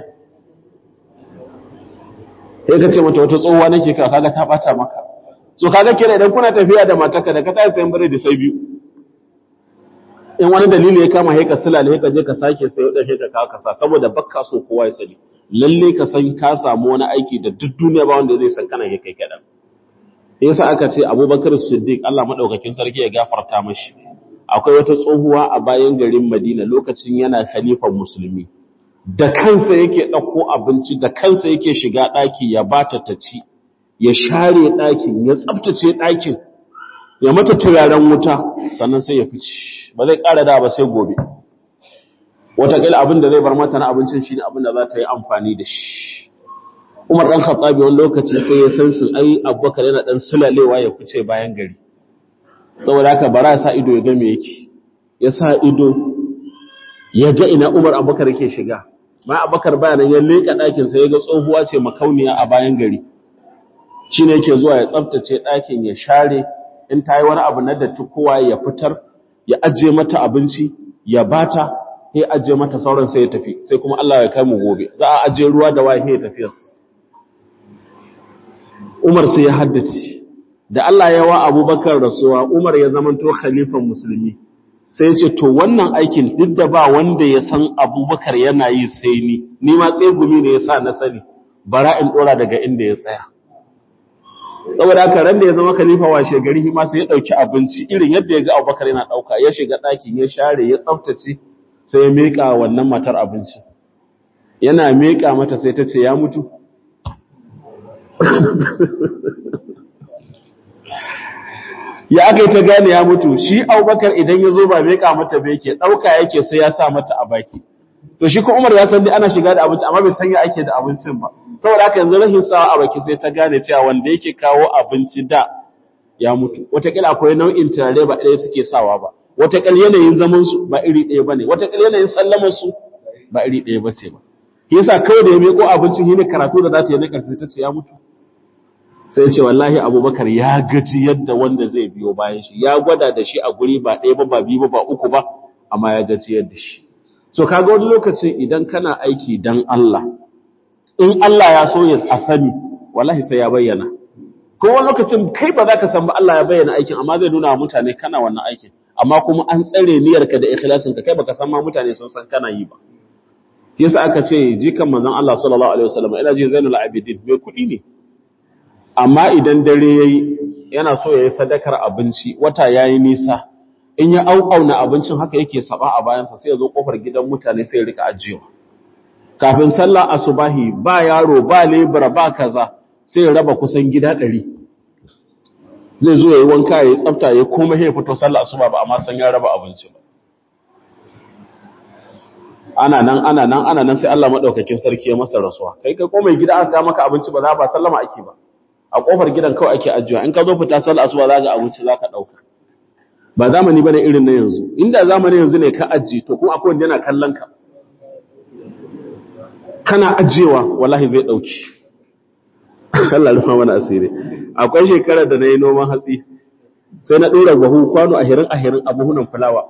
[SPEAKER 1] sai ka ce mata wata tsohuwa nake ka kaga ta bata maka so kaga kira idan kuna tafiya da matarka da ka tayi sayan biredi sai biyu in wani dalili ya kama haika sulale ka je ka sake sayo da ka kawo kasa saboda bakka so kowa ya sani lalle ka san ka samu wani aiki da duk duniya ba wanda zai san kana kai kadan yasa aka ce Abubakar Siddiq Allah madaukakin sarki ya gafarta mashi akwai wata tsohuwa a bayan garin Madina lokacin yana khalifan musulmi da kansa yake dauko abinci da kansa yake shiga daki ya bata ta ci ya share dakin ya tsaftace dakin ya mata turaren wuta sannan sai ya fice ba zai ƙara da ba sai gobe wataƙila abin da zai bar mata na abincin shi ne abin da za ta yi amfani da shi umar ɗan khattabi wani lokaci sai ya san sun ai abubakar yana ɗan sulalewa ya fice bayan gari saboda haka bara ya sa ido ya ga me yake ya sa ido ya ga ina umar abubakar yake shiga ma abubakar bayanan ya leƙa ɗakin sai ya ga tsohuwa ce makauniya a bayan gari shi ne yake zuwa ya tsaftace ɗakin ya share in ta yi wani abu na datti kowa ya fitar ya ajiye mata abinci ya bata ya ajiye mata sauran sai ya tafi sai kuma Allah ya kai mu gobe za a ajiye ruwa da waye ya tafi Umar sai ya haddace da Allah ya wa Abubakar rasuwa Umar ya zamanto khalifan musulmi sai ya ce to wannan aikin duk da ba wanda ya san Abubakar yana yi sai ni ni ma tsegumi ne yasa na sani bara in dora daga inda ya tsaya saboda haka ran da ya zama khalifa washe gari ma sai ya dauki abinci irin yadda ya ga Abubakar yana dauka ya shiga ɗakin ya share ya tsaftace sai ya mika wannan matar abinci yana mika mata sai ta ce ya mutu ya aka yi ta gane ya mutu shi Abubakar idan ya zo ba mika mata ba yake dauka yake sai ya sa mata a baki to shi ko Umar ya san dai ana shiga da abinci amma bai san ya ake da abincin ba saboda haka yanzu rahin sawa a baki sai ta gane cewa wanda yake kawo abinci da ya mutu wataƙila akwai nau'in turare ba ɗaya suke sawa ba wataƙila yanayin zaman su ba iri ɗaya bane wataƙila yanayin sallamar su ba iri ɗaya bace ba yasa kawai da ya meko abincin shine karatu da za ta yi na ƙarshe ta ce ya mutu sai ce wallahi abubakar ya gaji yadda wanda zai biyo bayan shi ya gwada da shi a guri ba ɗaya ba ba biyu ba ba uku ba amma ya gaji yadda shi so kaga wani lokacin idan kana aiki dan Allah in Allah ya so ya a sani wallahi sai ya bayyana ko wani lokacin kai ba za ka san ba Allah ya bayyana aikin amma zai nuna wa mutane kana wannan aikin amma kuma an tsare niyyarka da ikhlasin ka kai baka san ma mutane sun san kana yi ba yasa aka ce jikan manzon Allah sallallahu alaihi wasallam ina ji Zainul Abidin mai kuɗi ne amma idan dare yayi yana so yayi sadakar abinci wata yayi nisa in ya auƙauna abincin haka yake saba a bayansa sai ya zo kofar gidan mutane sai ya rika ajiyewa kafin sallah asubahi ba yaro ba lebura ba kaza sai ya raba kusan gida ɗari zai zo ya yi wanka ya yi tsafta ya kuma ya fito sallah asuba ba amma san ya raba abinci ba ana nan ana nan ana nan sai Allah madaukakin sarki ya masa rasuwa kai kai ko mai gida aka maka abinci ba za ba sallama ake ba a kofar gidan kawai ake ajiya in ka zo fita sallah asuba za ga abinci za ka dauka ba zamani bane irin na yanzu inda zamanin yanzu ne ka ajiye to kuma akwai wanda yana kallon ka kana ajiyewa wallahi zai dauki Allah rufa mana asiri akwai shekarar da nayi noman hatsi sai na dora bahu kwano ahirin ahirin abuhunan fulawa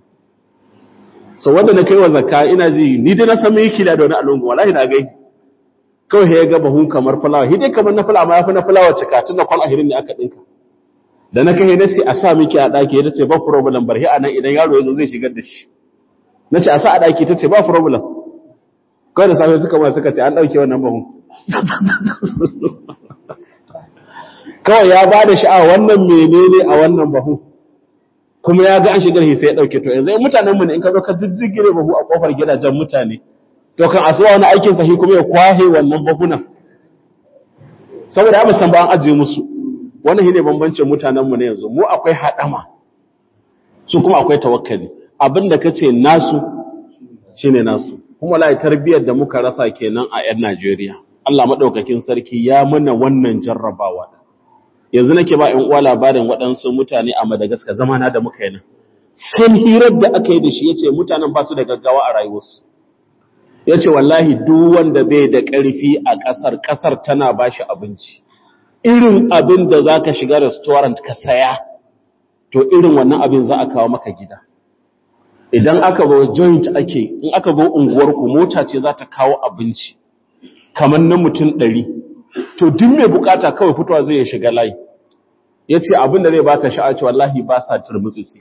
[SPEAKER 1] so wanda na kai wa zakka ina ji ni dai na san me kila da wani alungu wallahi na gai kawai ya ga bahun kamar fulawa hidai kamar na fulawa ma yafi na fulawa cika tunda kwan ahirin ne aka dinka da na kai nace a sa miki a daki tace ba problem barhi anan idan yaro yazo zai shigar da shi nace a sa a daki tace ba problem kawai da safe suka ma suka ce an dauke wannan bahun kawai ya ba da sha'a wannan menene a wannan bahu kuma ya ga an shigar sai ya ɗauke to yanzu mutanen mu ne in ka zo ka jijjigire bahu a kofar gidajen mutane to kan asuwa wani aikin sahi kuma ya kwahe wannan bahunan saboda ya musan ba an ajiye musu wannan shine bambancin mutanen mu ne yanzu mu akwai hadama su kuma akwai tawakkali abinda kace nasu shine nasu kuma lai tarbiyyar da muka rasa kenan a 'yan Najeriya Allah madaukakin sarki ya mana wannan jarrabawa yanzu nake ba 'yan uwa labarin waɗansu mutane a Madagascar zamana da muka yi nan sai hirar da aka yi da shi yace mutanen ba su da gaggawa a rayuwarsu yace wallahi duk wanda bai da ƙarfi a ƙasar ƙasar tana bashi abinci irin abin da zaka shiga restaurant ka saya to irin wannan abin za a kawo maka gida idan aka zo joint ake in aka zo unguwarku mota ce za ta kawo abinci kamar na mutum ɗari to duk mai bukata kawai fitowa zai shiga layi ya ce abin da zai baka sha'aci wallahi ba sa turmutsitsi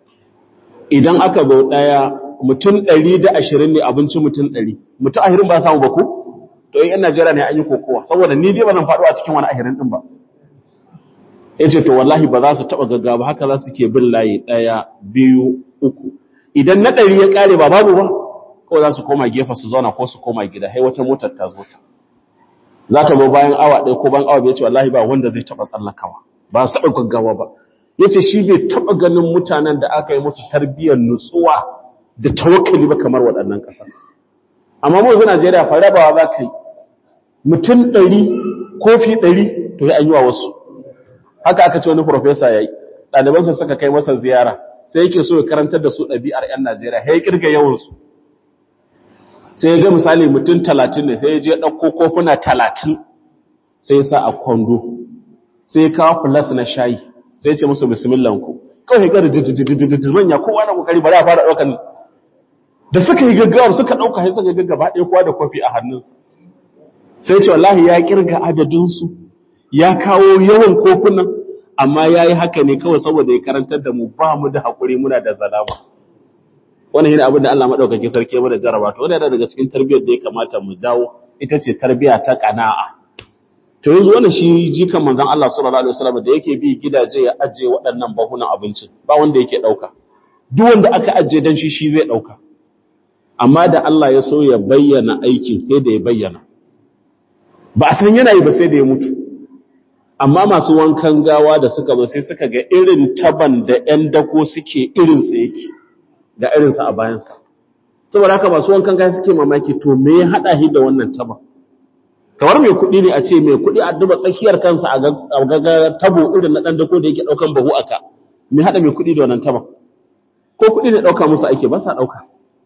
[SPEAKER 1] idan aka zo ɗaya mutum ɗari da ashirin ne abincin mutum ɗari mutum ahirin ba samu ba ku to yan najeriya ne an yi kokowa saboda ni dai ba zan faɗo a cikin wani ahirin ɗin ba ya ce to wallahi ba za su taɓa gaggawa haka za su ke bin layi ɗaya biyu uku idan na ɗari ya ƙare ba babu ba kawai za su koma gefe su zauna ko su koma gida hai wata motar ta zo ta za ta zo bayan awa ɗaya ko bayan awa bai ce wallahi ba wanda zai taɓa tsallakawa ba su taɓa gaggawa ba ya ce shi bai taɓa ganin mutanen da aka yi musu tarbiyyar nutsuwa da tawakkali ba kamar waɗannan ƙasa amma mu yanzu Najeriya fa rabawa za ka yi mutum ɗari kofi ɗari to ya an yi wa wasu haka aka ce wani profesa ya yi ɗalibansa suka kai masa ziyara sai yake so ya karantar da su ɗabi'ar 'yan Najeriya ya kirga yawansu sai ya ga misali mutum talatin ne sai ya je ɗauko kofuna talatin sai ya sa a kwando sai ya kawo filas na shayi sai ya ce musu bismillanku kawai ya gari jijijijijijin manya kowa na kokari bari a fara ɗaukan da suka yi gaggawar suka ɗauka sai suka gaggaba ɗaya kowa da kofi a hannunsa sai ce wallahi ya kirga adadinsu ya kawo yawan kofunan amma ya yi haka ne kawai saboda ya karantar da mu ba mu da haƙuri muna da zalama wannan yana abin da Allah maɗaukaki sarki ya mana jaraba to wanda daga cikin tarbiyyar da ya kamata mu dawo ita ce tarbiyya ta ƙana'a to yanzu wannan shi jikan manzon Allah sallallahu alaihi wasallam da yake bi gidaje ya ajiye waɗannan bahunan abincin ba wanda yake ɗauka duk wanda aka ajiye dan shi shi zai ɗauka amma da Allah ya so ya bayyana aikin sai da ya bayyana ba a san yana yi ba sai da ya mutu amma masu wankan gawa da suka zo sai suka ga irin taban da ‘yan dako suke irinsa yake da irinsa a bayansa. Saboda haka masu wankan gawa suke mamaki to me ya haɗa shi da wannan taban. Kamar mai kuɗi ne a ce mai kuɗi a duba tsakiyar kansa a gaga tabo irin na ɗan dako da yake ɗaukan bahu aka. Me haɗa mai kuɗi da wannan taban? Ko kuɗi ne ɗauka musu ake ba sa ɗauka.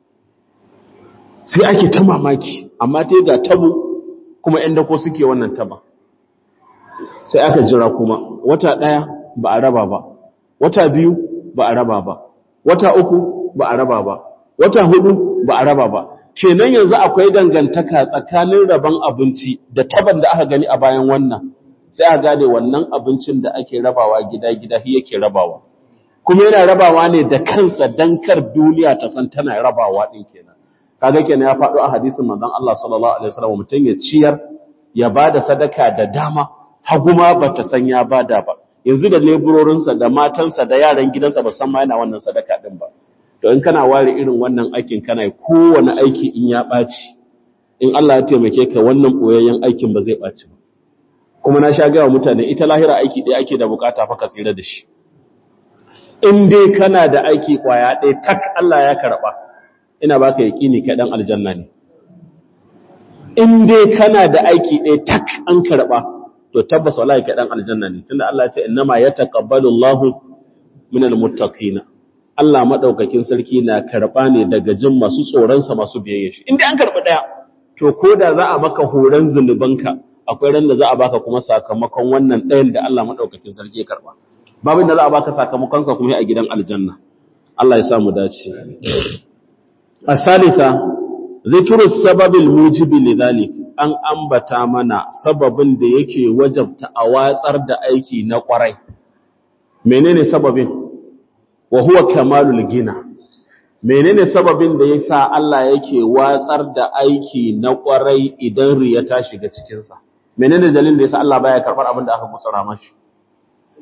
[SPEAKER 1] Sai ake ta mamaki, amma ta ga tabo kuma ‘yan dako suke wannan taban. sai aka jira kuma wata ɗaya ba a raba ba wata biyu ba a raba ba wata uku ba a raba ba wata hudu ba a raba ba kenan yanzu akwai dangantaka tsakanin raban abinci da taban da aka gani a bayan wannan sai a gane wannan abincin da ake rabawa gida-gida shi yake rabawa kuma yana rabawa ne da kansa dan kar duniya ta san tana rabawa din kenan kaga kenan ya faɗo a hadisin manzon Allah sallallahu alaihi wasallam mutum ya ciyar ya bada sadaka da dama haguma ba ta san ya bada ba yanzu da leburorinsa da matansa da yaran gidansa ba san ma yana wannan sadaka din ba to in kana ware irin wannan aikin kana kowane aiki in ya ɓaci in Allah ya taimake ka wannan boyayyen aikin ba zai ɓaci ba kuma na sha gaya mutane ita lahira aiki ɗaya ake da bukata fa ka tsira da shi in dai kana da aiki kwaya ɗaya tak Allah ya karɓa ina baka yaƙini ka dan aljanna ne in dai kana da aiki ɗaya tak an karɓa to tabbas wallahi kai dan aljanna ne tunda Allah ya ce innama yataqabbalu Allahu minal muttaqina Allah madaukakin sarki na karba ne daga jin masu tsoron sa masu biyayya shi inda an karbi daya to koda za a maka horan zulubanka akwai ran da za a baka kuma sakamakon wannan dayan da Allah madaukakin sarki ya karba babin da za a baka sakamakon ka kuma a gidan aljanna Allah ya sa mu dace asalisa zikru sababil mujibi lidhalik an ambata mana sababin da yake wajabta a watsar da aiki na kwarai menene sababin wa huwa kamalul gina menene sababin da yasa Allah yake watsar da aiki na kwarai idan riya ta shiga cikin sa menene dalilin da yasa Allah baya karbar abin da aka gutsara mashi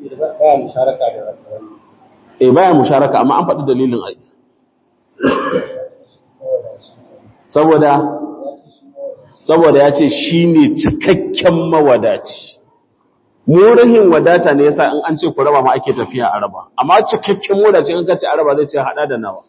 [SPEAKER 1] eh baya musharaka amma an faɗi dalilin ai saboda saboda ya ce shi ne cikakken mawadaci murihin wadata ne yasa in an ce ku raba ma ake tafiya a raba amma cikakken mawadaci in ka ce a raba zai ce hada da nawa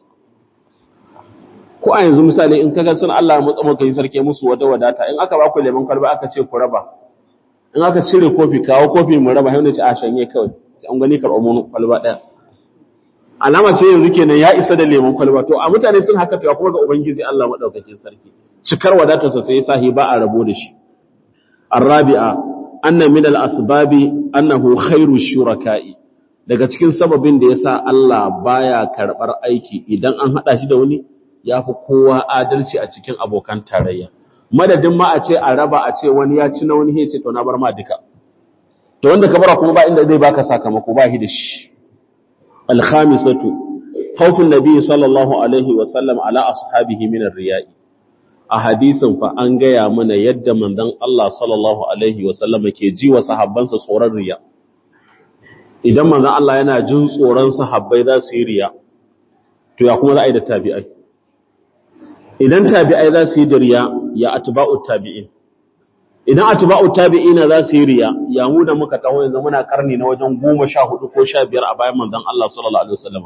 [SPEAKER 1] ko a yanzu misali in kaga sun Allah ya mutsa maka yin sarki musu wata wadata in aka ba ku lemon kwalba aka ce ku raba in aka cire kofi kawo kofi mu raba sai ce a shanye kawai sai an gani karɓo mun kwalba ɗaya alama ce yanzu kenan ya isa da lemon kwalba to a mutane sun haka to kuma ga ubangiji Allah madaukakin sarki cikar wadatarsa sai ya sahi ba a rabo da shi arabi'a anna min al-asbabi annahu khairu shuraka'i daga cikin sababin da yasa Allah baya karbar aiki idan an hada shi da wani yafi kowa adalci a cikin abokan tarayya madadin ma a ce a raba a ce wani ya ci na wani ya ce to na bar ma duka to wanda ka bara kuma ba inda zai baka sakamako ba shi da shi al-khamisatu khawfun nabiy sallallahu alaihi wa sallam ala ashabihi min ar-riya'i a hadisin fa an gaya mana yadda manzon Allah sallallahu alaihi wasallama ke ji wa sahabbansa tsoron riya idan manzon Allah yana jin tsoron sahabbai za su yi riya to ya kuma za a yi da tabi'ai idan tabi'ai za su yi da riya ya atba'u tabi'in idan atba'u tabi'ina za su yi riya ya mu da muka taho yanzu muna karni na wajen 14 ko 15 a bayan manzon Allah sallallahu alaihi wasallama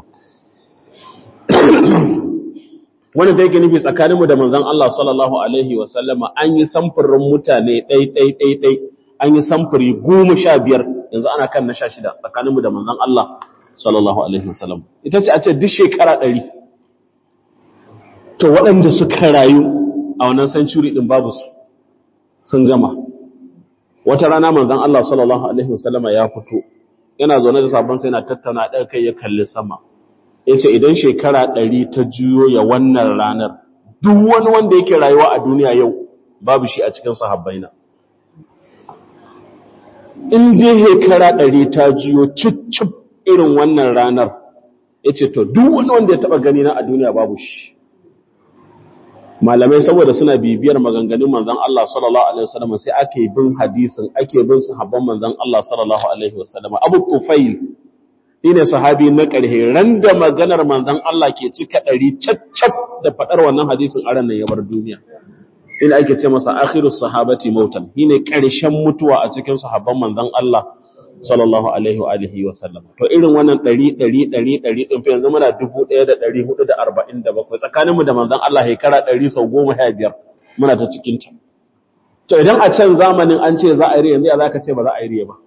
[SPEAKER 1] wanda da yake nufi tsakaninmu da manzon Allah sallallahu alaihi wasallama an yi samfurin mutane ɗai ɗai ɗai ɗai an yi samfuri goma sha biyar yanzu ana kan na sha shida tsakaninmu da manzon Allah sallallahu alaihi wasallam ita ce a ce duk shekara ɗari to waɗanda suka rayu a wannan century ɗin babu su sun gama wata rana manzon Allah sallallahu alaihi wasallama ya fito yana zaune da sabon sai yana tattauna ɗaya kai ya kalli sama ya ce idan shekara ɗari ta juyo ya wannan ranar duk wani wanda yake rayuwa a duniya yau babu shi a cikin sahabbaina in dai shekara ɗari ta juyo cicip irin wannan ranar ya ce to duk wani wanda ya taɓa gani na a duniya babu shi malamai saboda suna bibiyar maganganun manzon Allah sallallahu alaihi wasallam sai ake bin hadisin ake bin sahabban manzon Allah sallallahu alaihi wasallam Abu Tufail shi ne sahabi na ƙarhe ran da maganar manzan Allah ke cika ɗari caccab da faɗar wannan hadisin a ranar yabar duniya. Ina ake ce masa akhirus sahabati mautan, shi ne ƙarshen mutuwa a cikin sahabban manzan Allah sallallahu alaihi wa alihi wa sallam. To irin wannan ɗari ɗari ɗari ɗari ɗin fi yanzu muna dubu ɗaya da ɗari hudu da arba'in da bakwai tsakaninmu da manzan Allah shekara ɗari sau goma sha biyar muna ta cikinta. To idan a can zamanin an ce za a yi riya yanzu ya za ka ce ba za a yi riya ba.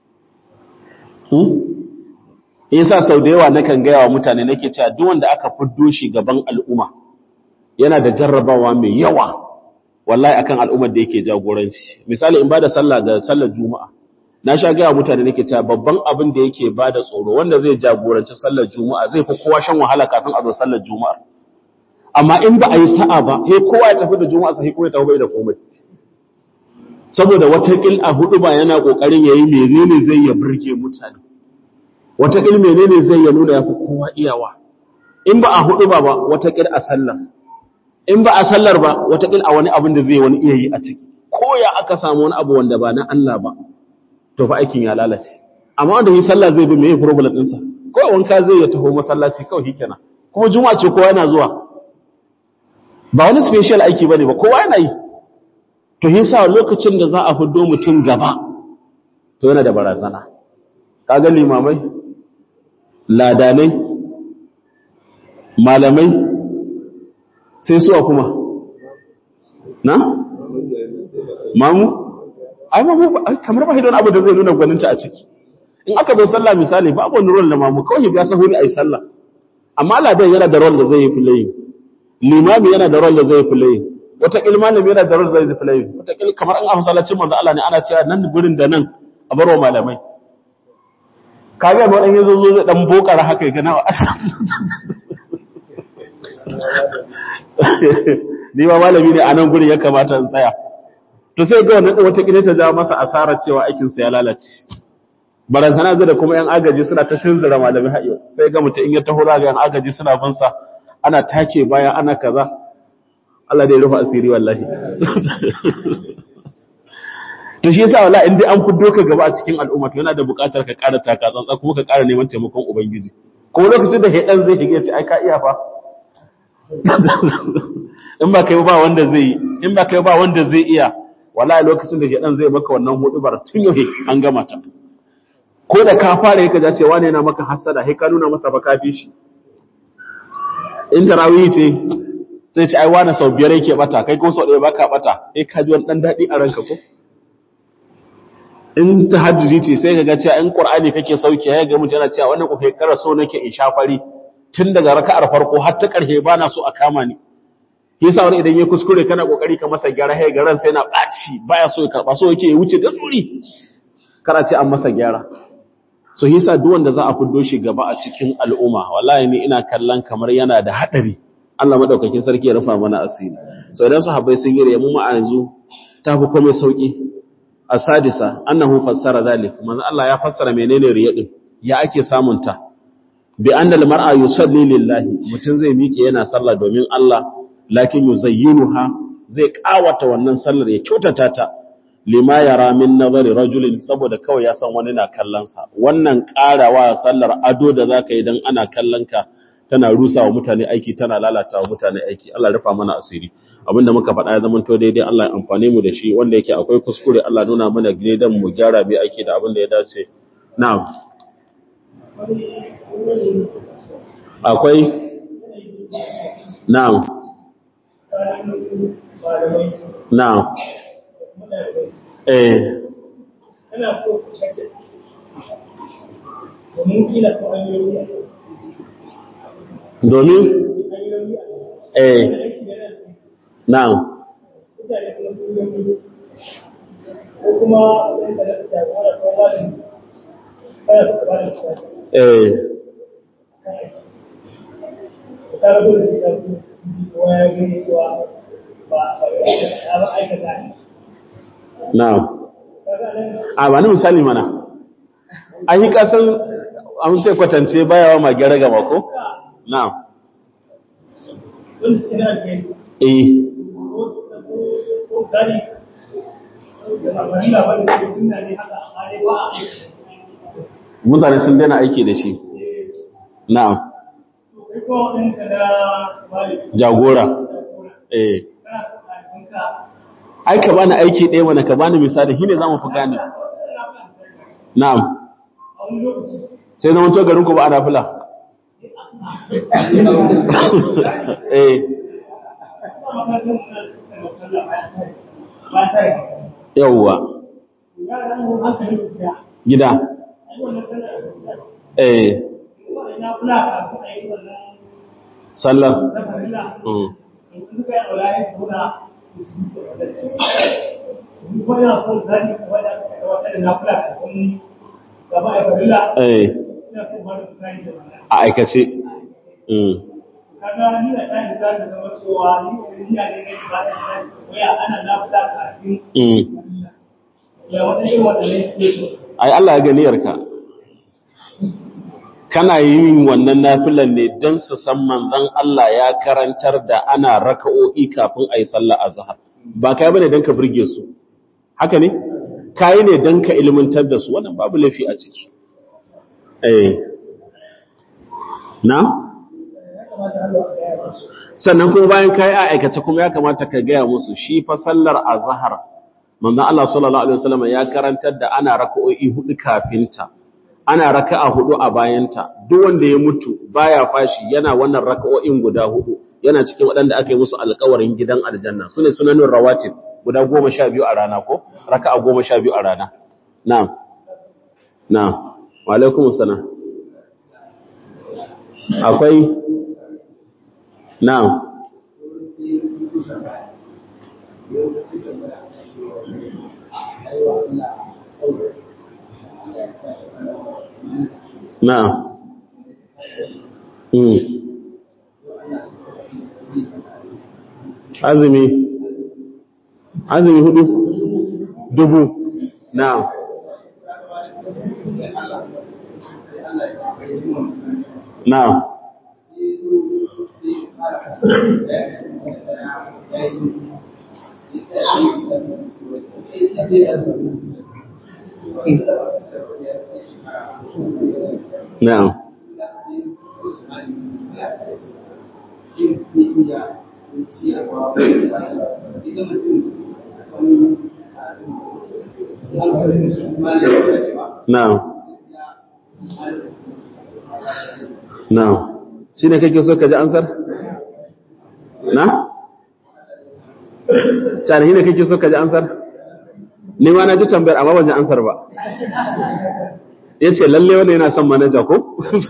[SPEAKER 1] yasa sau da yawa nakan gaya wa mutane nake cewa duk wanda aka fiddo shi gaban al'umma yana da jarrabawa mai yawa wallahi akan al'ummar da yake jagoranci misali in bada sallah ga sallar juma'a na sha gaya mutane nake cewa babban abin da yake bada tsoro wanda zai jagoranci sallar juma'a zai fi kowa shan wahala kafin a zo sallar juma'a amma in ba a yi sa'a ba sai kowa ya tafi da juma'a sai kowa ya tafi bai da komai saboda watakil a hudu ba yana kokarin yayi menene zai ya burge mutane wataƙil menene zai ya nuna ya fi kowa iyawa in ba a hudu ba ba wataƙil a sallar in ba a sallar ba wataƙil a wani abin da zai wani iya yi a ciki ko ya aka samu wani abu wanda ba na Allah ba to fa aikin ya lalace amma wanda yi sallah zai bi meye problem ɗinsa ko wanka zai ya taho masallaci kawai hikena kuma juma'a ce kowa yana zuwa ba wani special aiki bane ba kowa yana yi to yasa lokacin da za a fiddo mutum gaba to yana da barazana kaga limamai ladanai malamai sai suwa kuma na? mamu? ai mamu kamar ba hidon abu da zai nuna gwaninta a ciki in aka bai sallah misali ba abu wani rol da mamu kawai ya sahuri a yi sallah amma ladan yana da rol da zai yi filayi limami yana da rol da zai yi filayi wataƙil malami yana da rol da zai yi filayi wataƙil kamar an a masallacin manzo Allah ne ana cewa nan gurin da nan a barwa malamai kaga ba dan yazo zo zai dan bokara haka ga nawa ni ba malami ne a nan gurin ya kamata in tsaya to sai ga wannan wata kile ta ja masa asarar cewa aikin sa ya lalace barazana zai da kuma yan agaji suna ta tunzura malami hayo sai ga mutum in ya taho ga yan agaji suna bin sa ana take baya ana kaza Allah dai rufa asiri wallahi to shi yasa wala in dai an fiddo ka gaba a cikin al'umma to yana da buƙatar ka ƙara taka tsantsa kuma ka ƙara neman taimakon ubangiji ko lokacin da hedan zai hige ce ai ka iya fa in ba kai ba wanda zai in ba kai ba wanda zai iya wallahi lokacin da shedan zai maka wannan hudubar tun yau an gama ta ko da ka fara yake ja cewa ne yana maka hasada sai ka nuna masa fa kafi shi in tarawih ce sai ce ai wani sau biyar yake bata kai ko sau ɗaya baka bata sai ka ji wani dan daɗi a ranka ko in tahajjudi ce sai ka ga cewa in qur'ani kake sauke ya ga mutum yana cewa wannan ko kai kara so nake in sha fari tun daga raka'ar farko har ta ƙarshe ba na so a kama ni yasa wani idan ya kuskure kana kokari ka masa gyara sai garan sai na baci baya so ya karba so yake ya wuce da tsuri kana ce an masa gyara so yasa duk wanda za a fiddo shi gaba a cikin al'umma wallahi ni ina kallon kamar yana da hadari Allah madaukakin sarki ya rufa mana asiri so idan sahabbai sun yi mu ma yanzu ta fi komai sauki asadisa annahu fassara zalik manzo Allah ya fassara menene riya din ya ake samun ta bi anna al-mar'a yusalli lillahi mutun zai miƙe yana sallah domin Allah lakin yuzayyinuha zai kawata wannan sallar ya kyautata ta lima yara min nazari rajulin saboda kawai ya san wani na kallon sa wannan karawa sallar ado da zaka yi dan ana kallon ka tana rusa wa mutane aiki tana lalata wa mutane aiki Allah rufa mana asiri abinda muka faɗa ya zama to daidai Allah ya amfane mu da shi wanda yake akwai kuskure Allah nuna mana gine dan mu gyara bi aiki da abin da ya dace na'am akwai na'am na'am eh domin eh na'am eh na'am a ba ni misali mana an yi kasan an ce kwatance bayawa ma gyara gaba ko na'am eh mutane sun daina aiki da shi na'am jagora eh ai ka bani aiki ɗaya mana ka bani misali shine zamu fi gane na'am sai zama to garin ku ba ana fula eh yawwa gida eh sallar eh a aikace
[SPEAKER 2] kaga ni da ɗan da zai zama cewa ni da ni ne ne ba da waya ana na fita kafin ya wata irin wanda ne ke
[SPEAKER 1] ai Allah ya ganiyarka kana yin wannan nafilan ne don su san manzon Allah ya karantar da ana raka'o'i kafin a yi sallah azhar ba kai bane don ka burge su haka ne kai ne don ka ilmantar da su wannan babu laifi a ciki eh na sannan kuma bayan kai a aikace kuma ya kamata ka gaya musu shi fa sallar azhar manzon Allah sallallahu alaihi wasallam ya karantar da ana raka'o'i hudu kafinta ana raka'a hudu a bayanta duk wanda ya mutu baya fashi yana wannan raka'o'in guda hudu yana cikin waɗanda aka yi musu alƙawarin gidan aljanna sune sunanin rawatib guda 12 a rana ko raka'a 12 a rana na'am na'am wa alaikumus salam akwai na'am na'am mm azumi azumi hudu dubu na'am na'am na'am na'am na'am shi ne kake so ka ji ansar? na? cani ne kake so ka ji ansar? ni ma na ji tambayar amma ban ji ansar ba ya ce lalle wanda yana son manaja ko?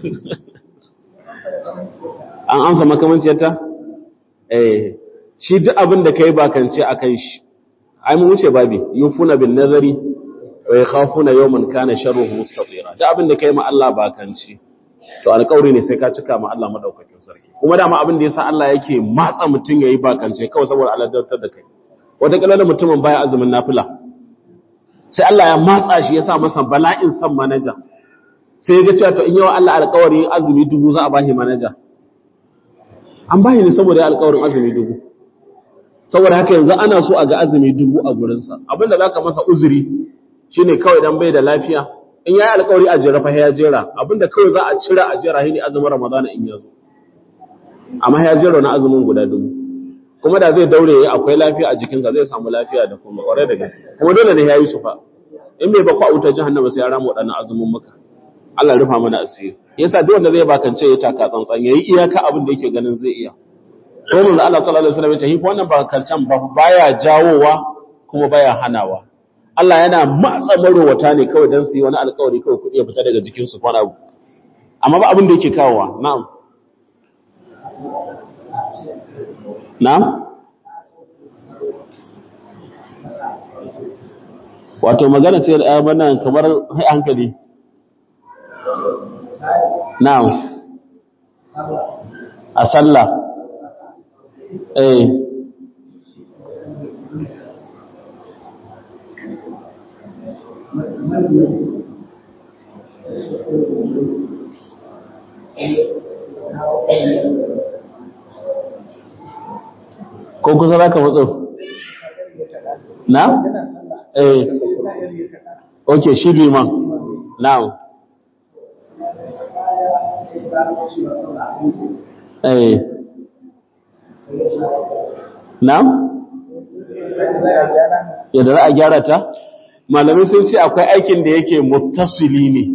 [SPEAKER 1] an amsa makamanciyarta? eh shi duk abin da ka yi bakance a kan shi ai mu wuce babi yufuna bin nazari wa yakhafuna yawman kana sharruhu mustatira duk abin da ka yi ma Allah bakance to alƙawari ne sai ka cika ma Allah madaukakin sarki kuma dama abin da yasa Allah yake matsa mutun yayi bakance kawai saboda Allah dautar da kai wata kallon mutumin baya azumin nafila sai Allah ya matsa shi yasa masa bala'in san manaja sai ya ga cewa to in yawa Allah alƙawari azumi dubu za a bashi manaja an bashi ne saboda ya alƙawarin azumi dubu saboda haka yanzu ana so a ga azumi dubu a gurinsa abinda zaka masa uzuri shine kawai dan bai da lafiya in yayi alƙawari a jera fa ya jera abinda kawai za a cira a jera shine azumin ramadana in yazo amma ya jera na azumin guda dubu kuma da zai daure yayi akwai lafiya a jikinsa zai samu lafiya da kuma ƙwarai da gaske kuma dole ne yayi su fa in bai ba ku a wutar jahannama sai ya rama waɗannan azumin muka Allah rufa mana asiri yasa duk wanda zai bakance ya taka tsantsan yayi iyaka abin da yake ganin zai iya ko mun Allah sallallahu alaihi wasallam ya ce hi wannan bakancan ba baya jawowa kuma baya hanawa Allah yana matsa marowata ne kawai don su yi wani alkawari kawai kuɗi ya fita daga jikinsu kwana abu. Amma ba abin da yake kawowa, na'am. Na'am? Wato magana ce da ɗaya kamar hankali. Na'am. A sallah. Eh. ko kusa za ka matso na? eh ok shi liman now eh na? yadda za a gyara ta? malamai sun ce akwai aikin da yake muttasili ne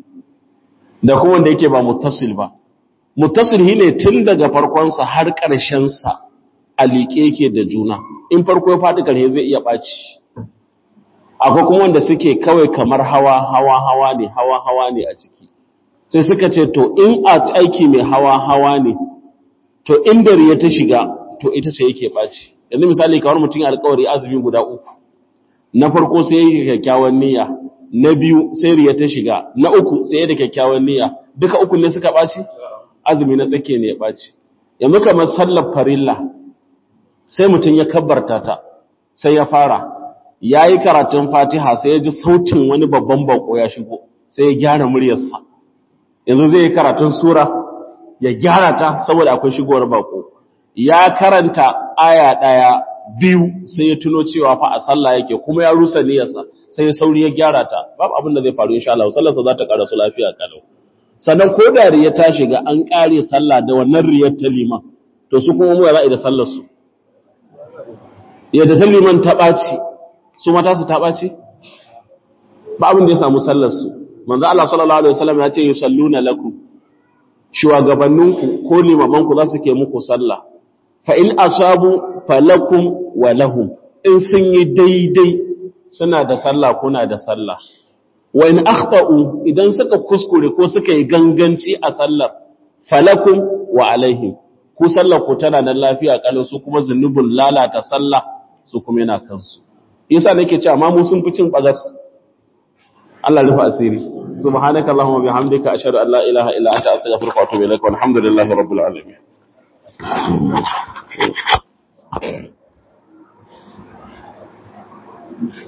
[SPEAKER 1] da kuma wanda yake ba muttasil ba muttasil ne tun daga farkonsa har ƙarshensa a liƙe yake da juna in farko ya faɗi ƙarshe zai iya ɓaci akwai kuma wanda suke kawai kamar hawa hawa hawa ne hawa hawa ne a ciki sai suka ce to in a aiki mai hawa hawa ne to inda riya ta shiga to ita ce yake ɓaci yanzu misali kamar mutum alƙawari azumi guda uku na farko sai yake kyakkyawan niyya na biyu sai riya ta shiga na uku sai da kyakkyawan niyya duka uku ne suka ɓaci azumi na tsake ne ya ɓaci yanzu kamar sallar farilla sai mutum ya kabbarta ta sai ya fara ya yi karatun fatiha sai ya ji sautin wani babban bako ya shigo sai ya gyara muryarsa yanzu zai yi karatun sura ya gyara ta saboda akwai shigowar bako ya karanta aya ɗaya biyu sai ya tuno cewa fa a sallah yake kuma ya rusa niyyarsa sai ya sauri ya gyara ta babu abin da zai faru insha Allah sallarsa za ta karasu lafiya kalau sannan ko da riya ta shiga an kare sallah da wannan riyar ta liman to su kuma mu za a da sallar su yadda ta liman ta ɓaci su mata su ta ɓaci ba abin da ya samu sallar su manzo Allah sallallahu alaihi wasallam ya ce yusalluna lakum shugabanninku ko limamanku za su ke muku sallah fa in asabu falakum wa lahum in sun yi daidai suna da sallah kuna da sallah wa in akhta'u idan suka kuskure ko suka yi ganganci a sallar falakum wa alaihim ku sallar ku tana nan lafiya kalau su kuma zunubin lalata sallah su kuma yana kansu yasa nake cewa amma mu sun fi cin bagas Allah rufa asiri subhanaka allahumma bihamdika ashhadu an la ilaha illa anta astaghfiruka wa atubu ilaik walhamdulillahi rabbil alamin Thank you.